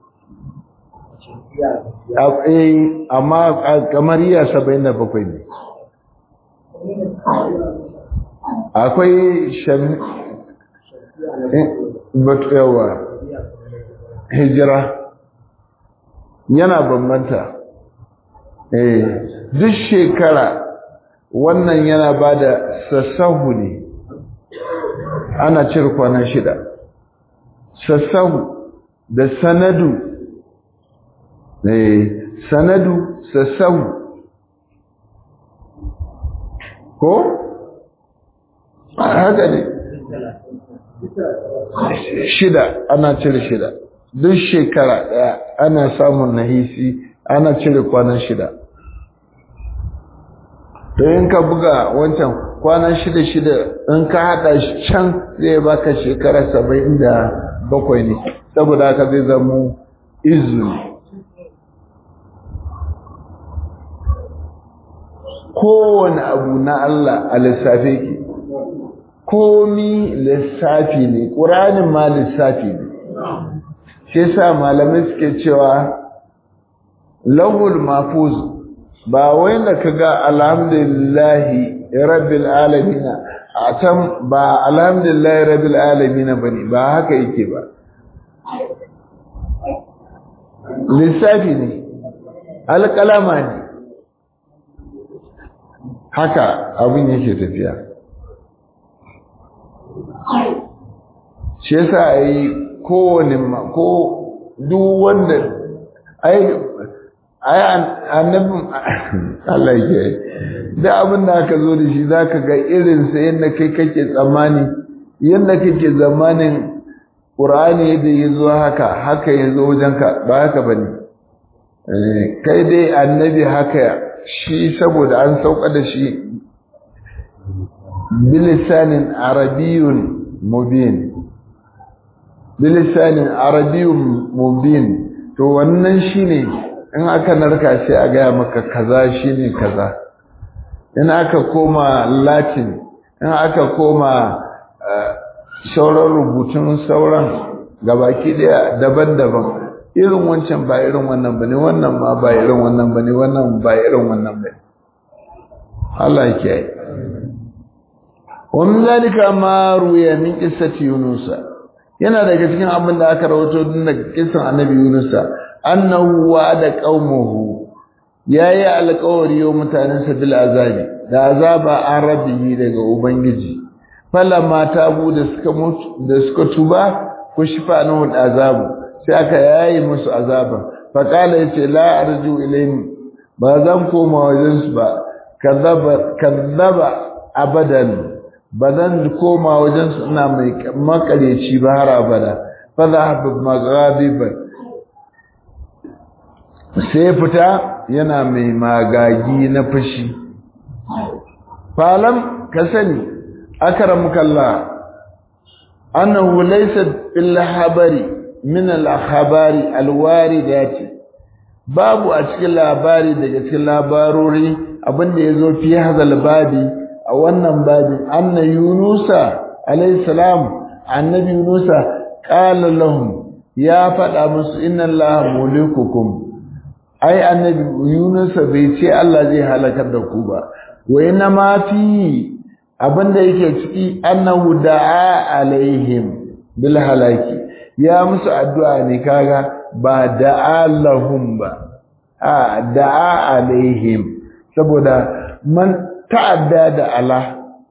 eh amma kamar iya saba'in da bakwai ne akwai shan yawa hijira yana bambanta eh duk shekara wannan yana ba da sassahu ne ana cire kwanan shida sassahu da sanadu eh sanadu sassahu ko haka ne shida ana cire shida duk shekara daya ana samun nahisi ana cire kwanan shida to in ka buga wancan kwanan shida shida in ka hada shi can zai baka shekara saba'in da bakwai ne saboda haka zai zamo izini kowane abu na Allah a lissafe ki komi lissafi ne ƙuranin ma lissafi ne shi sa malamai suke cewa lahul mafuz ba wai da kaga alhamdulillahi rabbil alamin a can ba alhamdulillahi rabbil alamin bane ba haka yake ba lissafi ne alƙalama ne haka abin yake tafiya shi yasa a yi kowane ko duk wanda ai annabin Allah ke da abin da aka zo da shi za ka ga irinsa yadda kai kake tsammani yadda kake zamanin ƙur'ani yadda ya zo haka haka ya zo wajenka ba haka ba ne kai dai annabi haka shi saboda an sauka da shi bilisanin arabiyun mubin bilisanin arabiyun mubin to wannan shine in aka narka sai a gaya maka kaza shine kaza in aka koma latin in aka koma sauran rubutun sauran gabaki daya daban-daban irin wancan ba irin wannan bane wannan ma ba irin wannan bane wannan ba irin wannan bane Allah ya kiyaye wa min zalika ma ruya min qissati yunus yana daga cikin abin da aka rawaito din daga kissan annabi yunus annahu wa'ada qaumuhu yayi alƙawari wa mutanensa bil azabi da azaba arabihi daga ubangiji falamma tabu da suka mutu da suka tuba kushfa anhu azabu sai aka yayi musu azaba fa qala yace la arju ilayhim ba zan koma wajen su ba kadhaba kadhaba abadan ba zan koma wajen su ina mai makareci ba har abada fa dhahaba maghadiban sai fita yana mai magagi na fushi falam ka sani akaramuka Allah annahu laysa bil habari min al khabari al waridati babu a cikin labari daga cikin labarori abinda yazo fi hadal babi a wannan babi anna yunusa alayhi salam annabi yunusa qala lahum ya faɗa musu inna allaha mulikukum ai annabi Yunus bai ce Allah zai halakar da ku ba wa inna ma fi abinda yake ciki annahu da'a alaihim bil halaki ya musu addu'a ne kaga ba da'a lahum ba a da'a alaihim saboda man ta'adda da Allah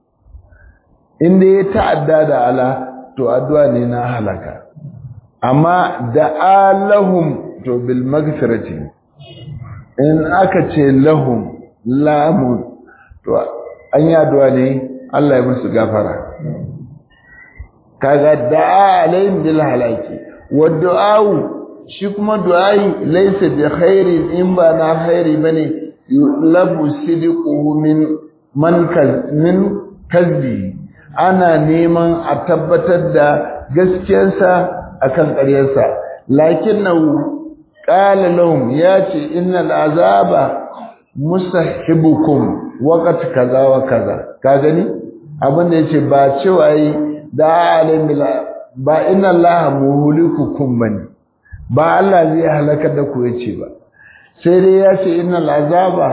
inda ya ta'adda da Allah to addu'a ne na halaka amma da'a lahum to bil magfirati in aka ce lahum lamun to an yi addu'a ne Allah ya musu gafara kaga da'a alayhim bil halaki wa du'a'u shi kuma du'ai laysa bi khairin in ba na khairi bane yulabu sidquhu min man min kazbi ana neman a tabbatar da gaskiyarsa akan ƙaryarsa lakinnahu qala lahum yace innal azaba mustahibukum waqt kaza wa kaza ka gani abin da yace ba cewa yi da alimil ba inna allaha muhlikukum bane ba Allah zai halaka da ku yace ba sai dai yace innal azaba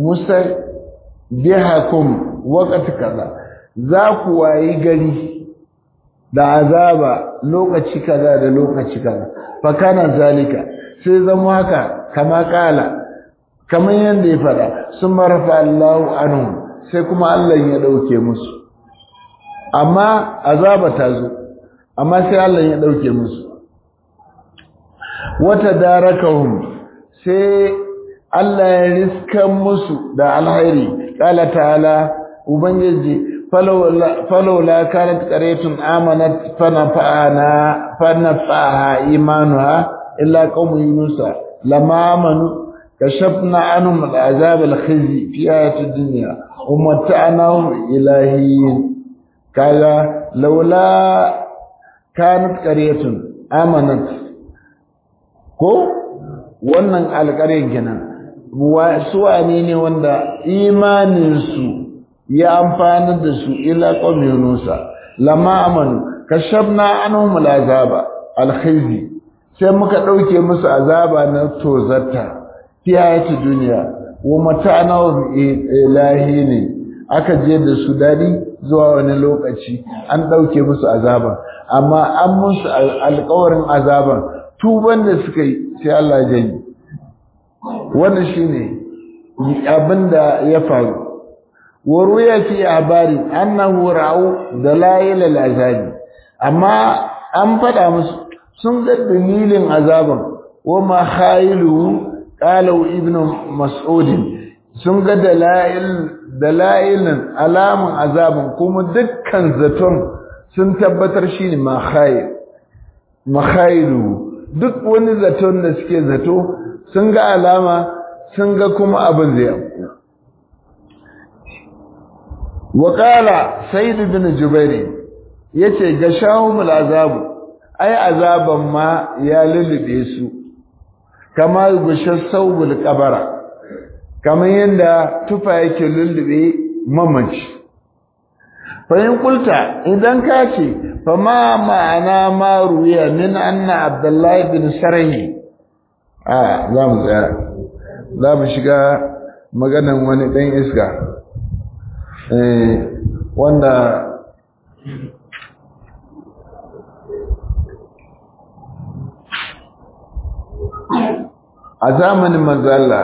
mustahibukum waqt kaza za ku wayi gari da azaba lokaci kaza da lokaci kaza fa kana zalika sai zama haka kama kala kamar yadda ya fada sun marafa Allahu anhu sai kuma Allah ya dauke musu amma azaba ta zo amma sai Allah ya dauke musu wata darakahum sai Allah ya riskan musu da alhairi qala ta'ala ubangiji فلولا كانت قرية آمنت فنفعنا فنفعها إيمانها إلا قوم يونس لما آمنوا كشفنا عنهم العذاب الخزي في آية الدنيا ومتعناهم إلهين قال لولا كانت قرية آمنت ko wannan alƙarin kenan su wane ne wanda imaninsu ya amfani da su ila qawmi yunusa lamma amanu kashafna anhum al'azaba alkhizi sai muka dauke musu azaba na tozarta fi hayati duniya wa mata'anahum ilahi ne aka je da su dadi zuwa wani lokaci an dauke musu azaba amma an musu alƙawarin azaban tuban da suka yi sai Allah ya yi wannan shine abinda ya faru wa ruya fi abari annahu ra'u dalail al-azabi amma an fada musu sun ga dalilin azaban wa ma khailu qalu ibnu mas'ud sun ga dalail dalailin alamun azaban kuma dukkan zaton sun tabbatar shi ne makhailu duk wani zaton da suke zato sun ga alama sun ga kuma abin zai afku waƙala said bin jubairi ya ce ga shahumul azabu ai azaban ma ya lullube su kama gushe saubul kabara kamar yadda tufa yake lullube mamaci fahim kulta idan ka ce fa ma ma'ana ma ruya min anna abdullahi bin sarahi a za mu tsaya za mu shiga maganan wani ɗan iska wanda a zamanin manzala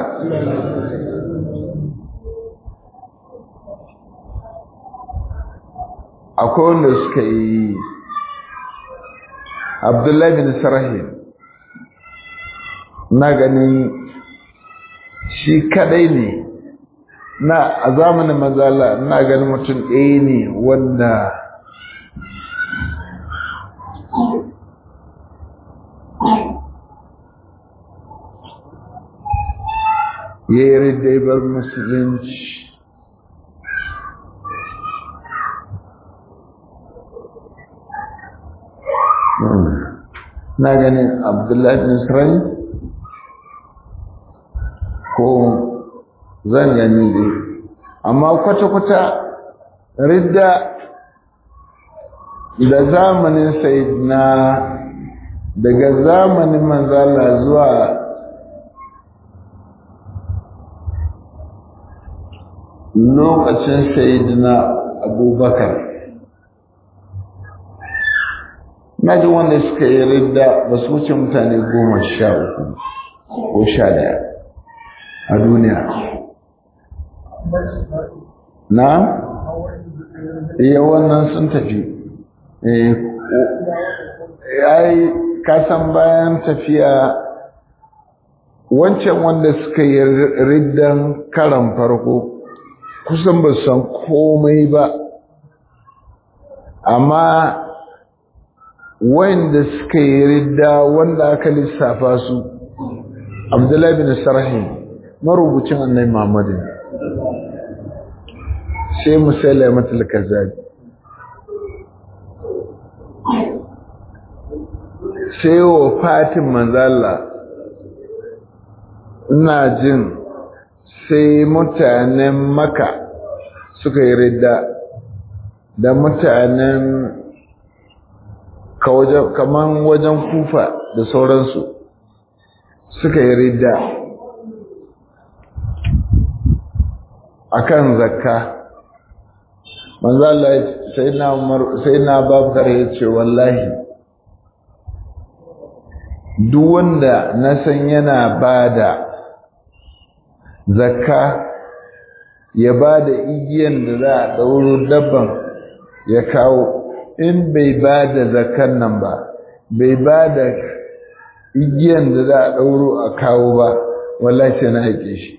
akwai wanda suka yi abdullahi bin sarahi na ganin shi kadai ne na a zamanin mazala na ganin mutum ɗaya ne wanda ya yi ridaibar musulunci na ganin abdullahi bin isra'il ko zan gani dai amma kwata-kwata ridda da zamanin na daga zamanin manzala zuwa lokacin sayidina abubakar na ji wanda suka yi ridda ba su wuce mutane goma sha uku ko sha daya a duniya na iya wannan sun tafi ai kasan bayan tafiya wancan wanda suka yi riddan karan farko kusan ba san komai ba amma wanda suka yi ridda wanda aka lissafa su abdullahi bin sarhi marubucin annai muhammadin sai musalla matal kazabi sai wa fatin manzala ina jin sai mutanen maka suka yi ridda da mutanen kaman wajen kufa da sauransu suka yi ridda akan zakka manzo Allah sayyidina Umar sayyidina Abubakar ya ce wallahi duk wanda na san yana bada zakka ya bada igiyan da za a dauro dabban ya kawo in bai bada zakkan nan ba bai bada igiyan da za a dauro a kawo ba wallahi sai na haƙe shi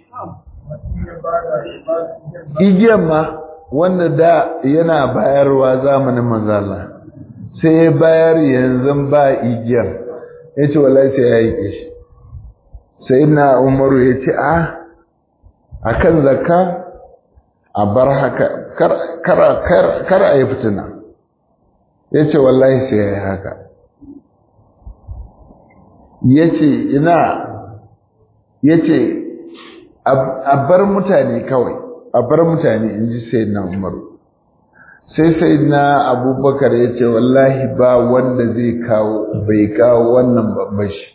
igiyan ma wanda da yana bayarwa zamanin manzala sai ya bayar yanzu ba igiyar ya ce wallahi sai ya yi shi sai na umaru ya ce a a kan zakka a bar haka kar a yi fitina ya ce wallahi sai ya yi haka ya ce ina ya ce a bar mutane kawai a bar mutane in ji sai na umaru sai sai na abubakar ya ce wallahi ba wanda zai kawo bai kawo wannan babban shi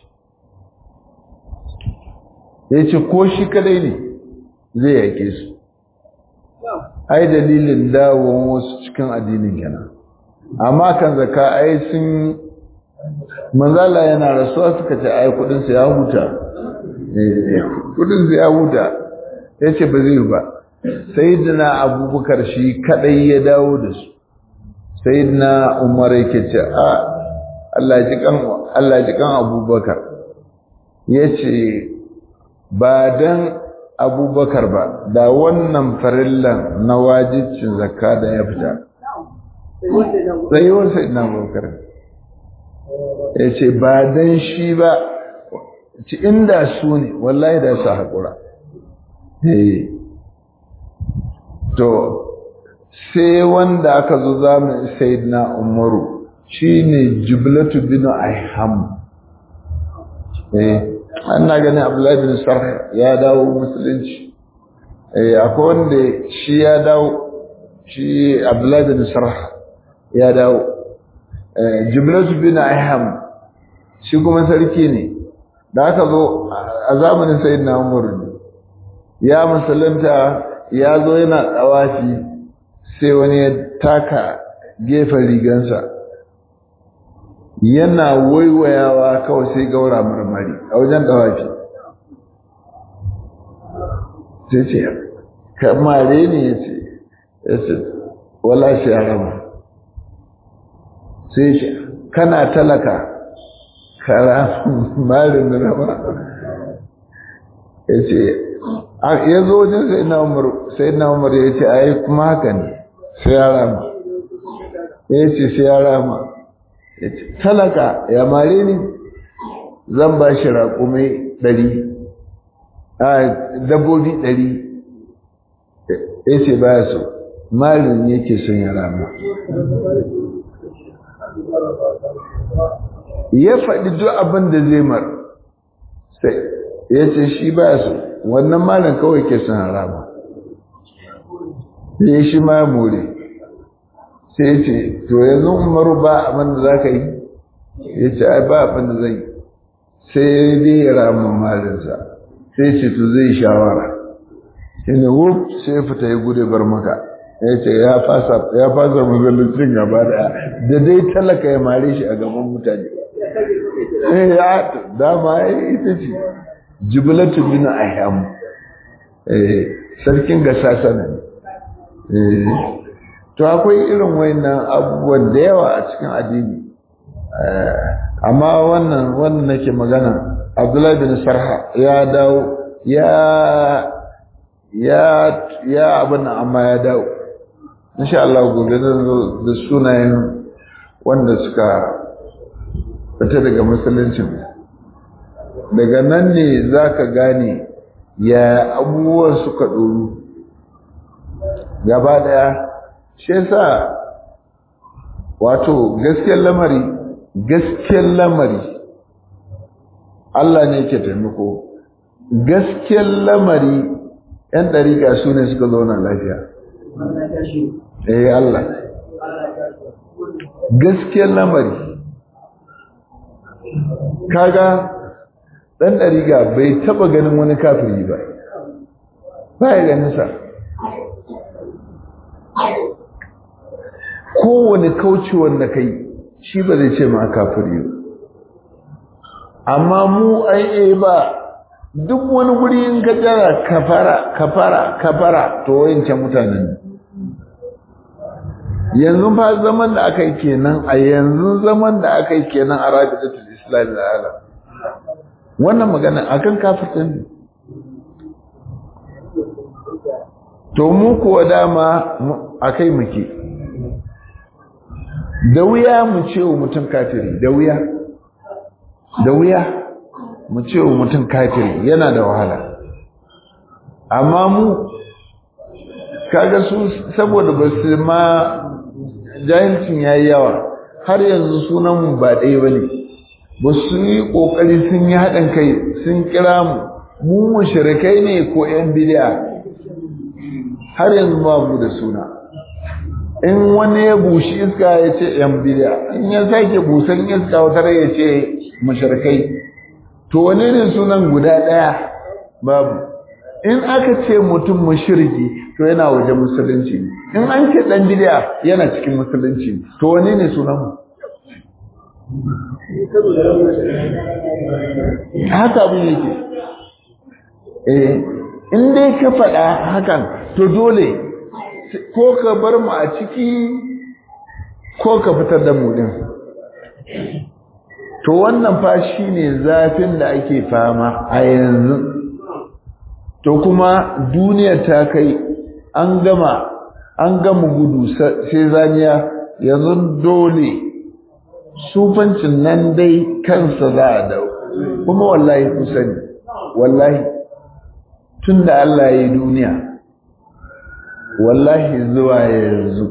ya ce ko shi kadai ne zai yake su ai dalilin dawon wasu cikin addinin kenan amma kan zaka ai sun manzala yana rasuwa suka ce ai kudinsa ya huta kudinsa ya huta ya ce ba zai ba sayyidina abubakar shi kadai ya dawo da su sayyidina umar yake ce a Allah ji kan Allah ji kan abubakar yace ba dan abubakar ba da wannan farillan na wajibcin zakka da ya fita tsayuwar sayyidina abubakar yace ba dan shi ba ci inda su ne wallahi da su haƙura to sai wanda aka zo zamanin sayyidina umaru shine jiblatu bin aiham eh ana ganin abdullahi bin sarh ya dawo musulunci eh akwai wanda shi ya dawo shi abdullahi bin sarh ya dawo eh jiblatu bin aiham shi kuma sarki ne da aka zo a zamanin sayyidina umaru ne ya musulunta ya zo yana tsawafi sai wani ya taka gefen rigansa yana waiwayawa kawai sai gaura marmari a wajen tsawafi sai ce kamare ne ya ce ya ce wala shi ya rama sai ce kana talaka kara marin da rama ya ce ya zo wajen sai na umar sai na umar ya ce ai kuma haka ne sai ya rama ya ce sai ya rama ya ce talaka ya mare ni zan ba shi raƙumai ɗari a dabbobi ɗari ya ce baya so marin yake son ya rama ya faɗi duk abin da zai mar sai ya ce shi baya so wannan malam kawai ke son harama sai shi ma more sai ce to yanzu umaru ba abin da za ka yi ya ce ai ba abin da zai sai dai ya rama malinsa sai ce to zai shawara shi ne wuf sai ya fita ya gude bar maka ya ce ya fasa ya fasa mazalacin gaba da da dai talaka ya mare shi a gaban mutane eh ya dama ita ce jibilatu bin ahyam eh sarkin gasasa ne eh to akwai irin wayannan abubuwan da yawa a cikin addini amma wannan wannan nake magana Abdullahi bin Sarha ya dawo ya ya ya abin nan amma ya dawo insha Allah gobe zan zo da sunayen wanda suka fita daga musuluncin daga nan ne za ka gane ya abubuwan suka ɗoru gaba ɗaya shi yasa wato gaskiyar lamari gaskiyar lamari Allah ne ke taimako gaskiyar lamari ‘yan ɗariƙa su ne suka zauna lafiya eh Allah gaskiyar lamari kaga dan ɗariga bai taba ganin wani kafiri ba ba ya ganin sa kowane kaucewar da kai shi ba zai ce ma kafiri ba amma mu ai ba duk wani guri in ka jara kafara kafara kafara to wayancan mutanen yanzu fa zaman da aka yi kenan a yanzu zaman da aka yi kenan a rabidatul islam da alam wannan magana akan kafirta ne to mu kuwa dama akai muke da wuya mu ce wa mutum kafiri da wuya da wuya mu ce wa mutum kafiri yana da wahala amma mu kaga su saboda ba su ma jahilcin yayi yawa har yanzu sunan mu ba ɗaya bane ba su yi ƙoƙari sun yi haɗin kai sun kira mu mu mushrikai ne ko ƴan bid'a har yanzu ba mu da suna in wani ya bushi iska ya ce ƴan bid'a in ya sake busan iska wata ya ce mushrikai to wane ne sunan guda ɗaya babu in aka ce mutum mushriki to yana waje musulunci in an ce ɗan bid'a yana cikin musulunci to wane ne sunan mu haka abin yake eh in dai ka faɗa hakan to dole ko ka bar mu a ciki ko ka fitar da mu din to wannan fa shine zafin da ake fama a yanzu to kuma duniya ta kai an gama an gama gudu sai zaniya yanzu dole sufancin nan dai kansa za a dau kuma wallahi ku sani wallahi tun da Allah ya yi duniya wallahi zuwa yanzu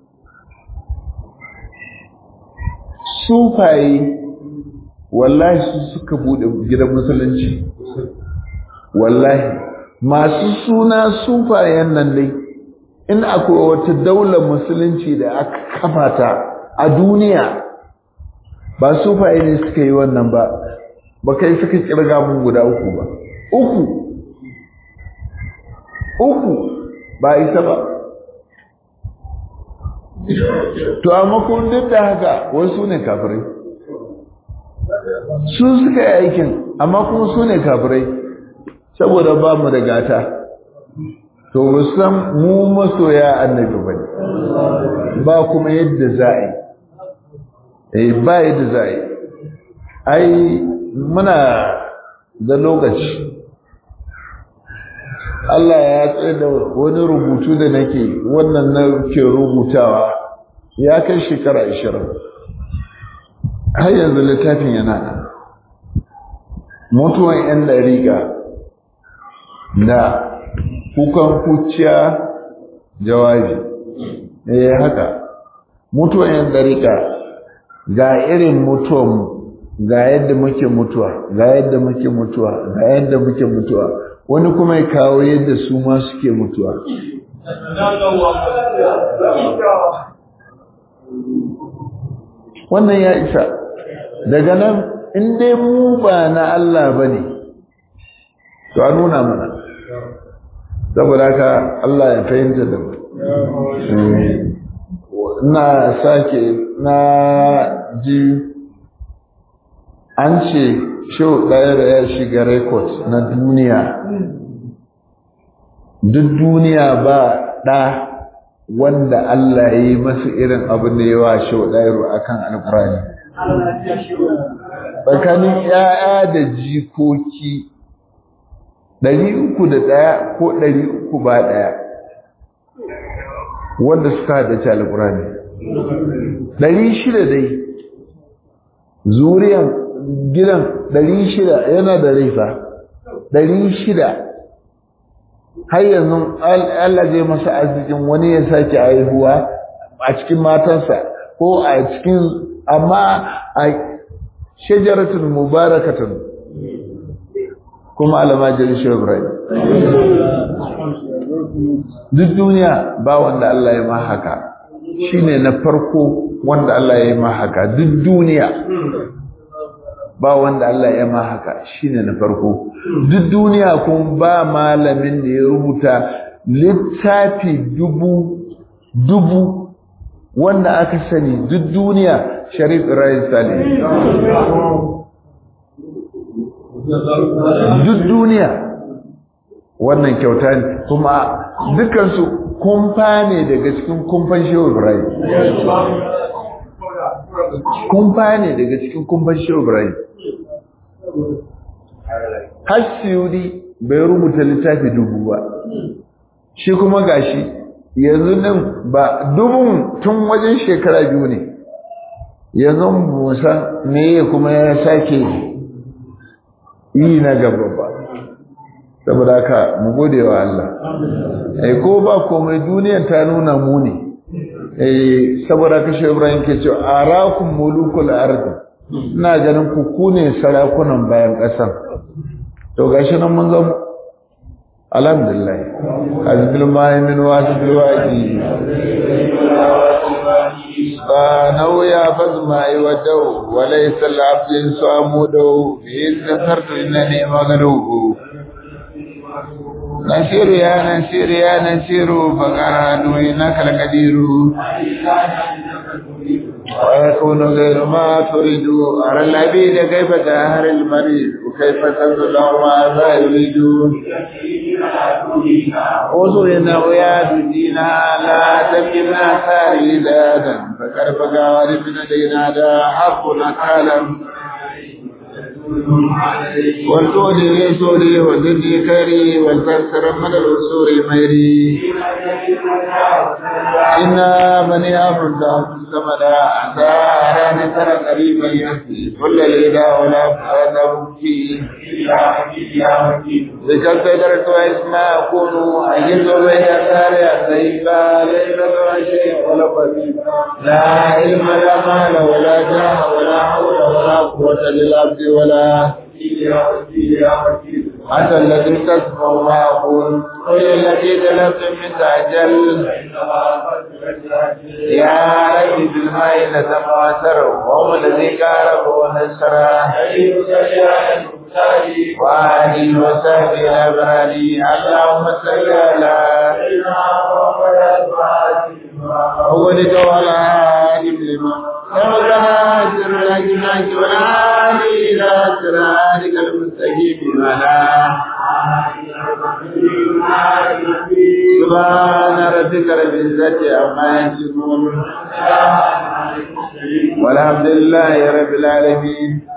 sufaye wallahi su suka bude gidan musulunci wallahi masu suna sufayen nan dai in akwai wata daular musulunci da aka kafa ta a duniya ba sufaye ne suka yi wannan ba ba kai suka kirga mun guda uku ba uku uku ba isa ba to amma kun duk da haka wasu ne kafirai su suka yi aikin amma kuma su ne kafirai saboda ba mu da gata to musan mu masoya annabi ba ba kuma yadda za a yi ba yadda za a yi ai muna da lokaci Allah ya tsaye da wani rubutu da nake wannan na ke rubutawa ya kai shekara ashirin har yanzu littafin yana nan mutuwan 'yan dariƙa da kukan kuciya jawabi eh haka mutuwan 'yan dariƙa ga irin mutuwan ga yadda muke mutuwa ga yadda muke mutuwa ga yadda muke mutuwa wani kuma ya kawo yadda su ma suke mutuwa wannan ya isa daga nan in dai mu ba na Allah ba ne to a nuna mana saboda haka Allah ya fahimta da mu na sake na ji an ce shau ɗaya da ya shiga rekod na duniya duk duniya ba ɗa wanda Allah ya yi masu irin abin da yawa shau ɗaya a kan alƙurani tsakanin ‘ya'ya da jikoki ɗari uku da ɗaya ko ɗari uku ba ɗaya wanda suka haddace alƙurani ɗari shida dai zuriyan gidan ɗari shida yana da laifa ɗari shida har yanzu Allah zai masa arzikin wani ya sake haihuwa a cikin matansa ko a cikin amma a shajaratun mubarakatun kuma almajiri shi Ibrahim duk duniya ba wanda Allah ya ma haka shine na farko wanda Allah ya yi ma haka duk duniya ba wanda Allah ya ma haka shine na farko duk duniya kun ba malamin da ya rubuta littafi dubu dubu wanda aka sani duk duniya Sharif Ibrahim Salih duk duniya wannan kyauta ne kuma dukansu kumfa ne daga cikin kumfan Shehu Ibrahim kumfa ne daga cikin kumfan Shehu Ibrahim Hassiyudi bai rubuta littafi dubu ba shi kuma gashi yanzu nan ba dubun tun wajen shekara biyu ne yanzu musan me kuma ya sake yi na gaba ba saboda haka mu gode wa Allah eh ko ba komai duniyar ta nuna mu ne eh saboda haka shi Ibrahim ke cewa arakum mulukul ardi ina ganin ku ku ne sarakunan bayan ƙasar to gashi nan mun zama alhamdulillah azbil ma'imin wa azbil waqi فنو يا فزما يودو وليس العبد صامودو إذ ذكرت إنني مغلوب نسير يا نسير يا نسير فقرأت إنك لقدير ويكون غير ما تريد أرى العبيد كيف تأهر المريض وكيف تنزل ما ذا يريدون وصلنا وياد دينا لا تبكنا ساري دادا فكر بقى ورفنا دينا دا حقنا كالم والجود لسوري وزدي كري والكسر من الأسور ميري إنا بني أمر دعوت الزمن أسارا ترى قريبا يسري كل الإله ولا فأذب فيه ذكرت درت واسما أكون أجد بين أثار سيفا ليس شيء ولا قديم لا علم لا مال ولا جاه ولا حول ولا قوة للعبد ولا أنت الذي تسمع ما أقول قل الذي طلبت من تعجل يا ربي بالماء نتقاثر وهم الذي قارب ونسر وآله وصحبه الأبرار اللهم صل على أولك وعلى آله لما سبقنا سر الأجناك والعالي إلى صراطك المستقيم ولا سبحان ربك رب العزة عما يصفون والحمد لله رب العالمين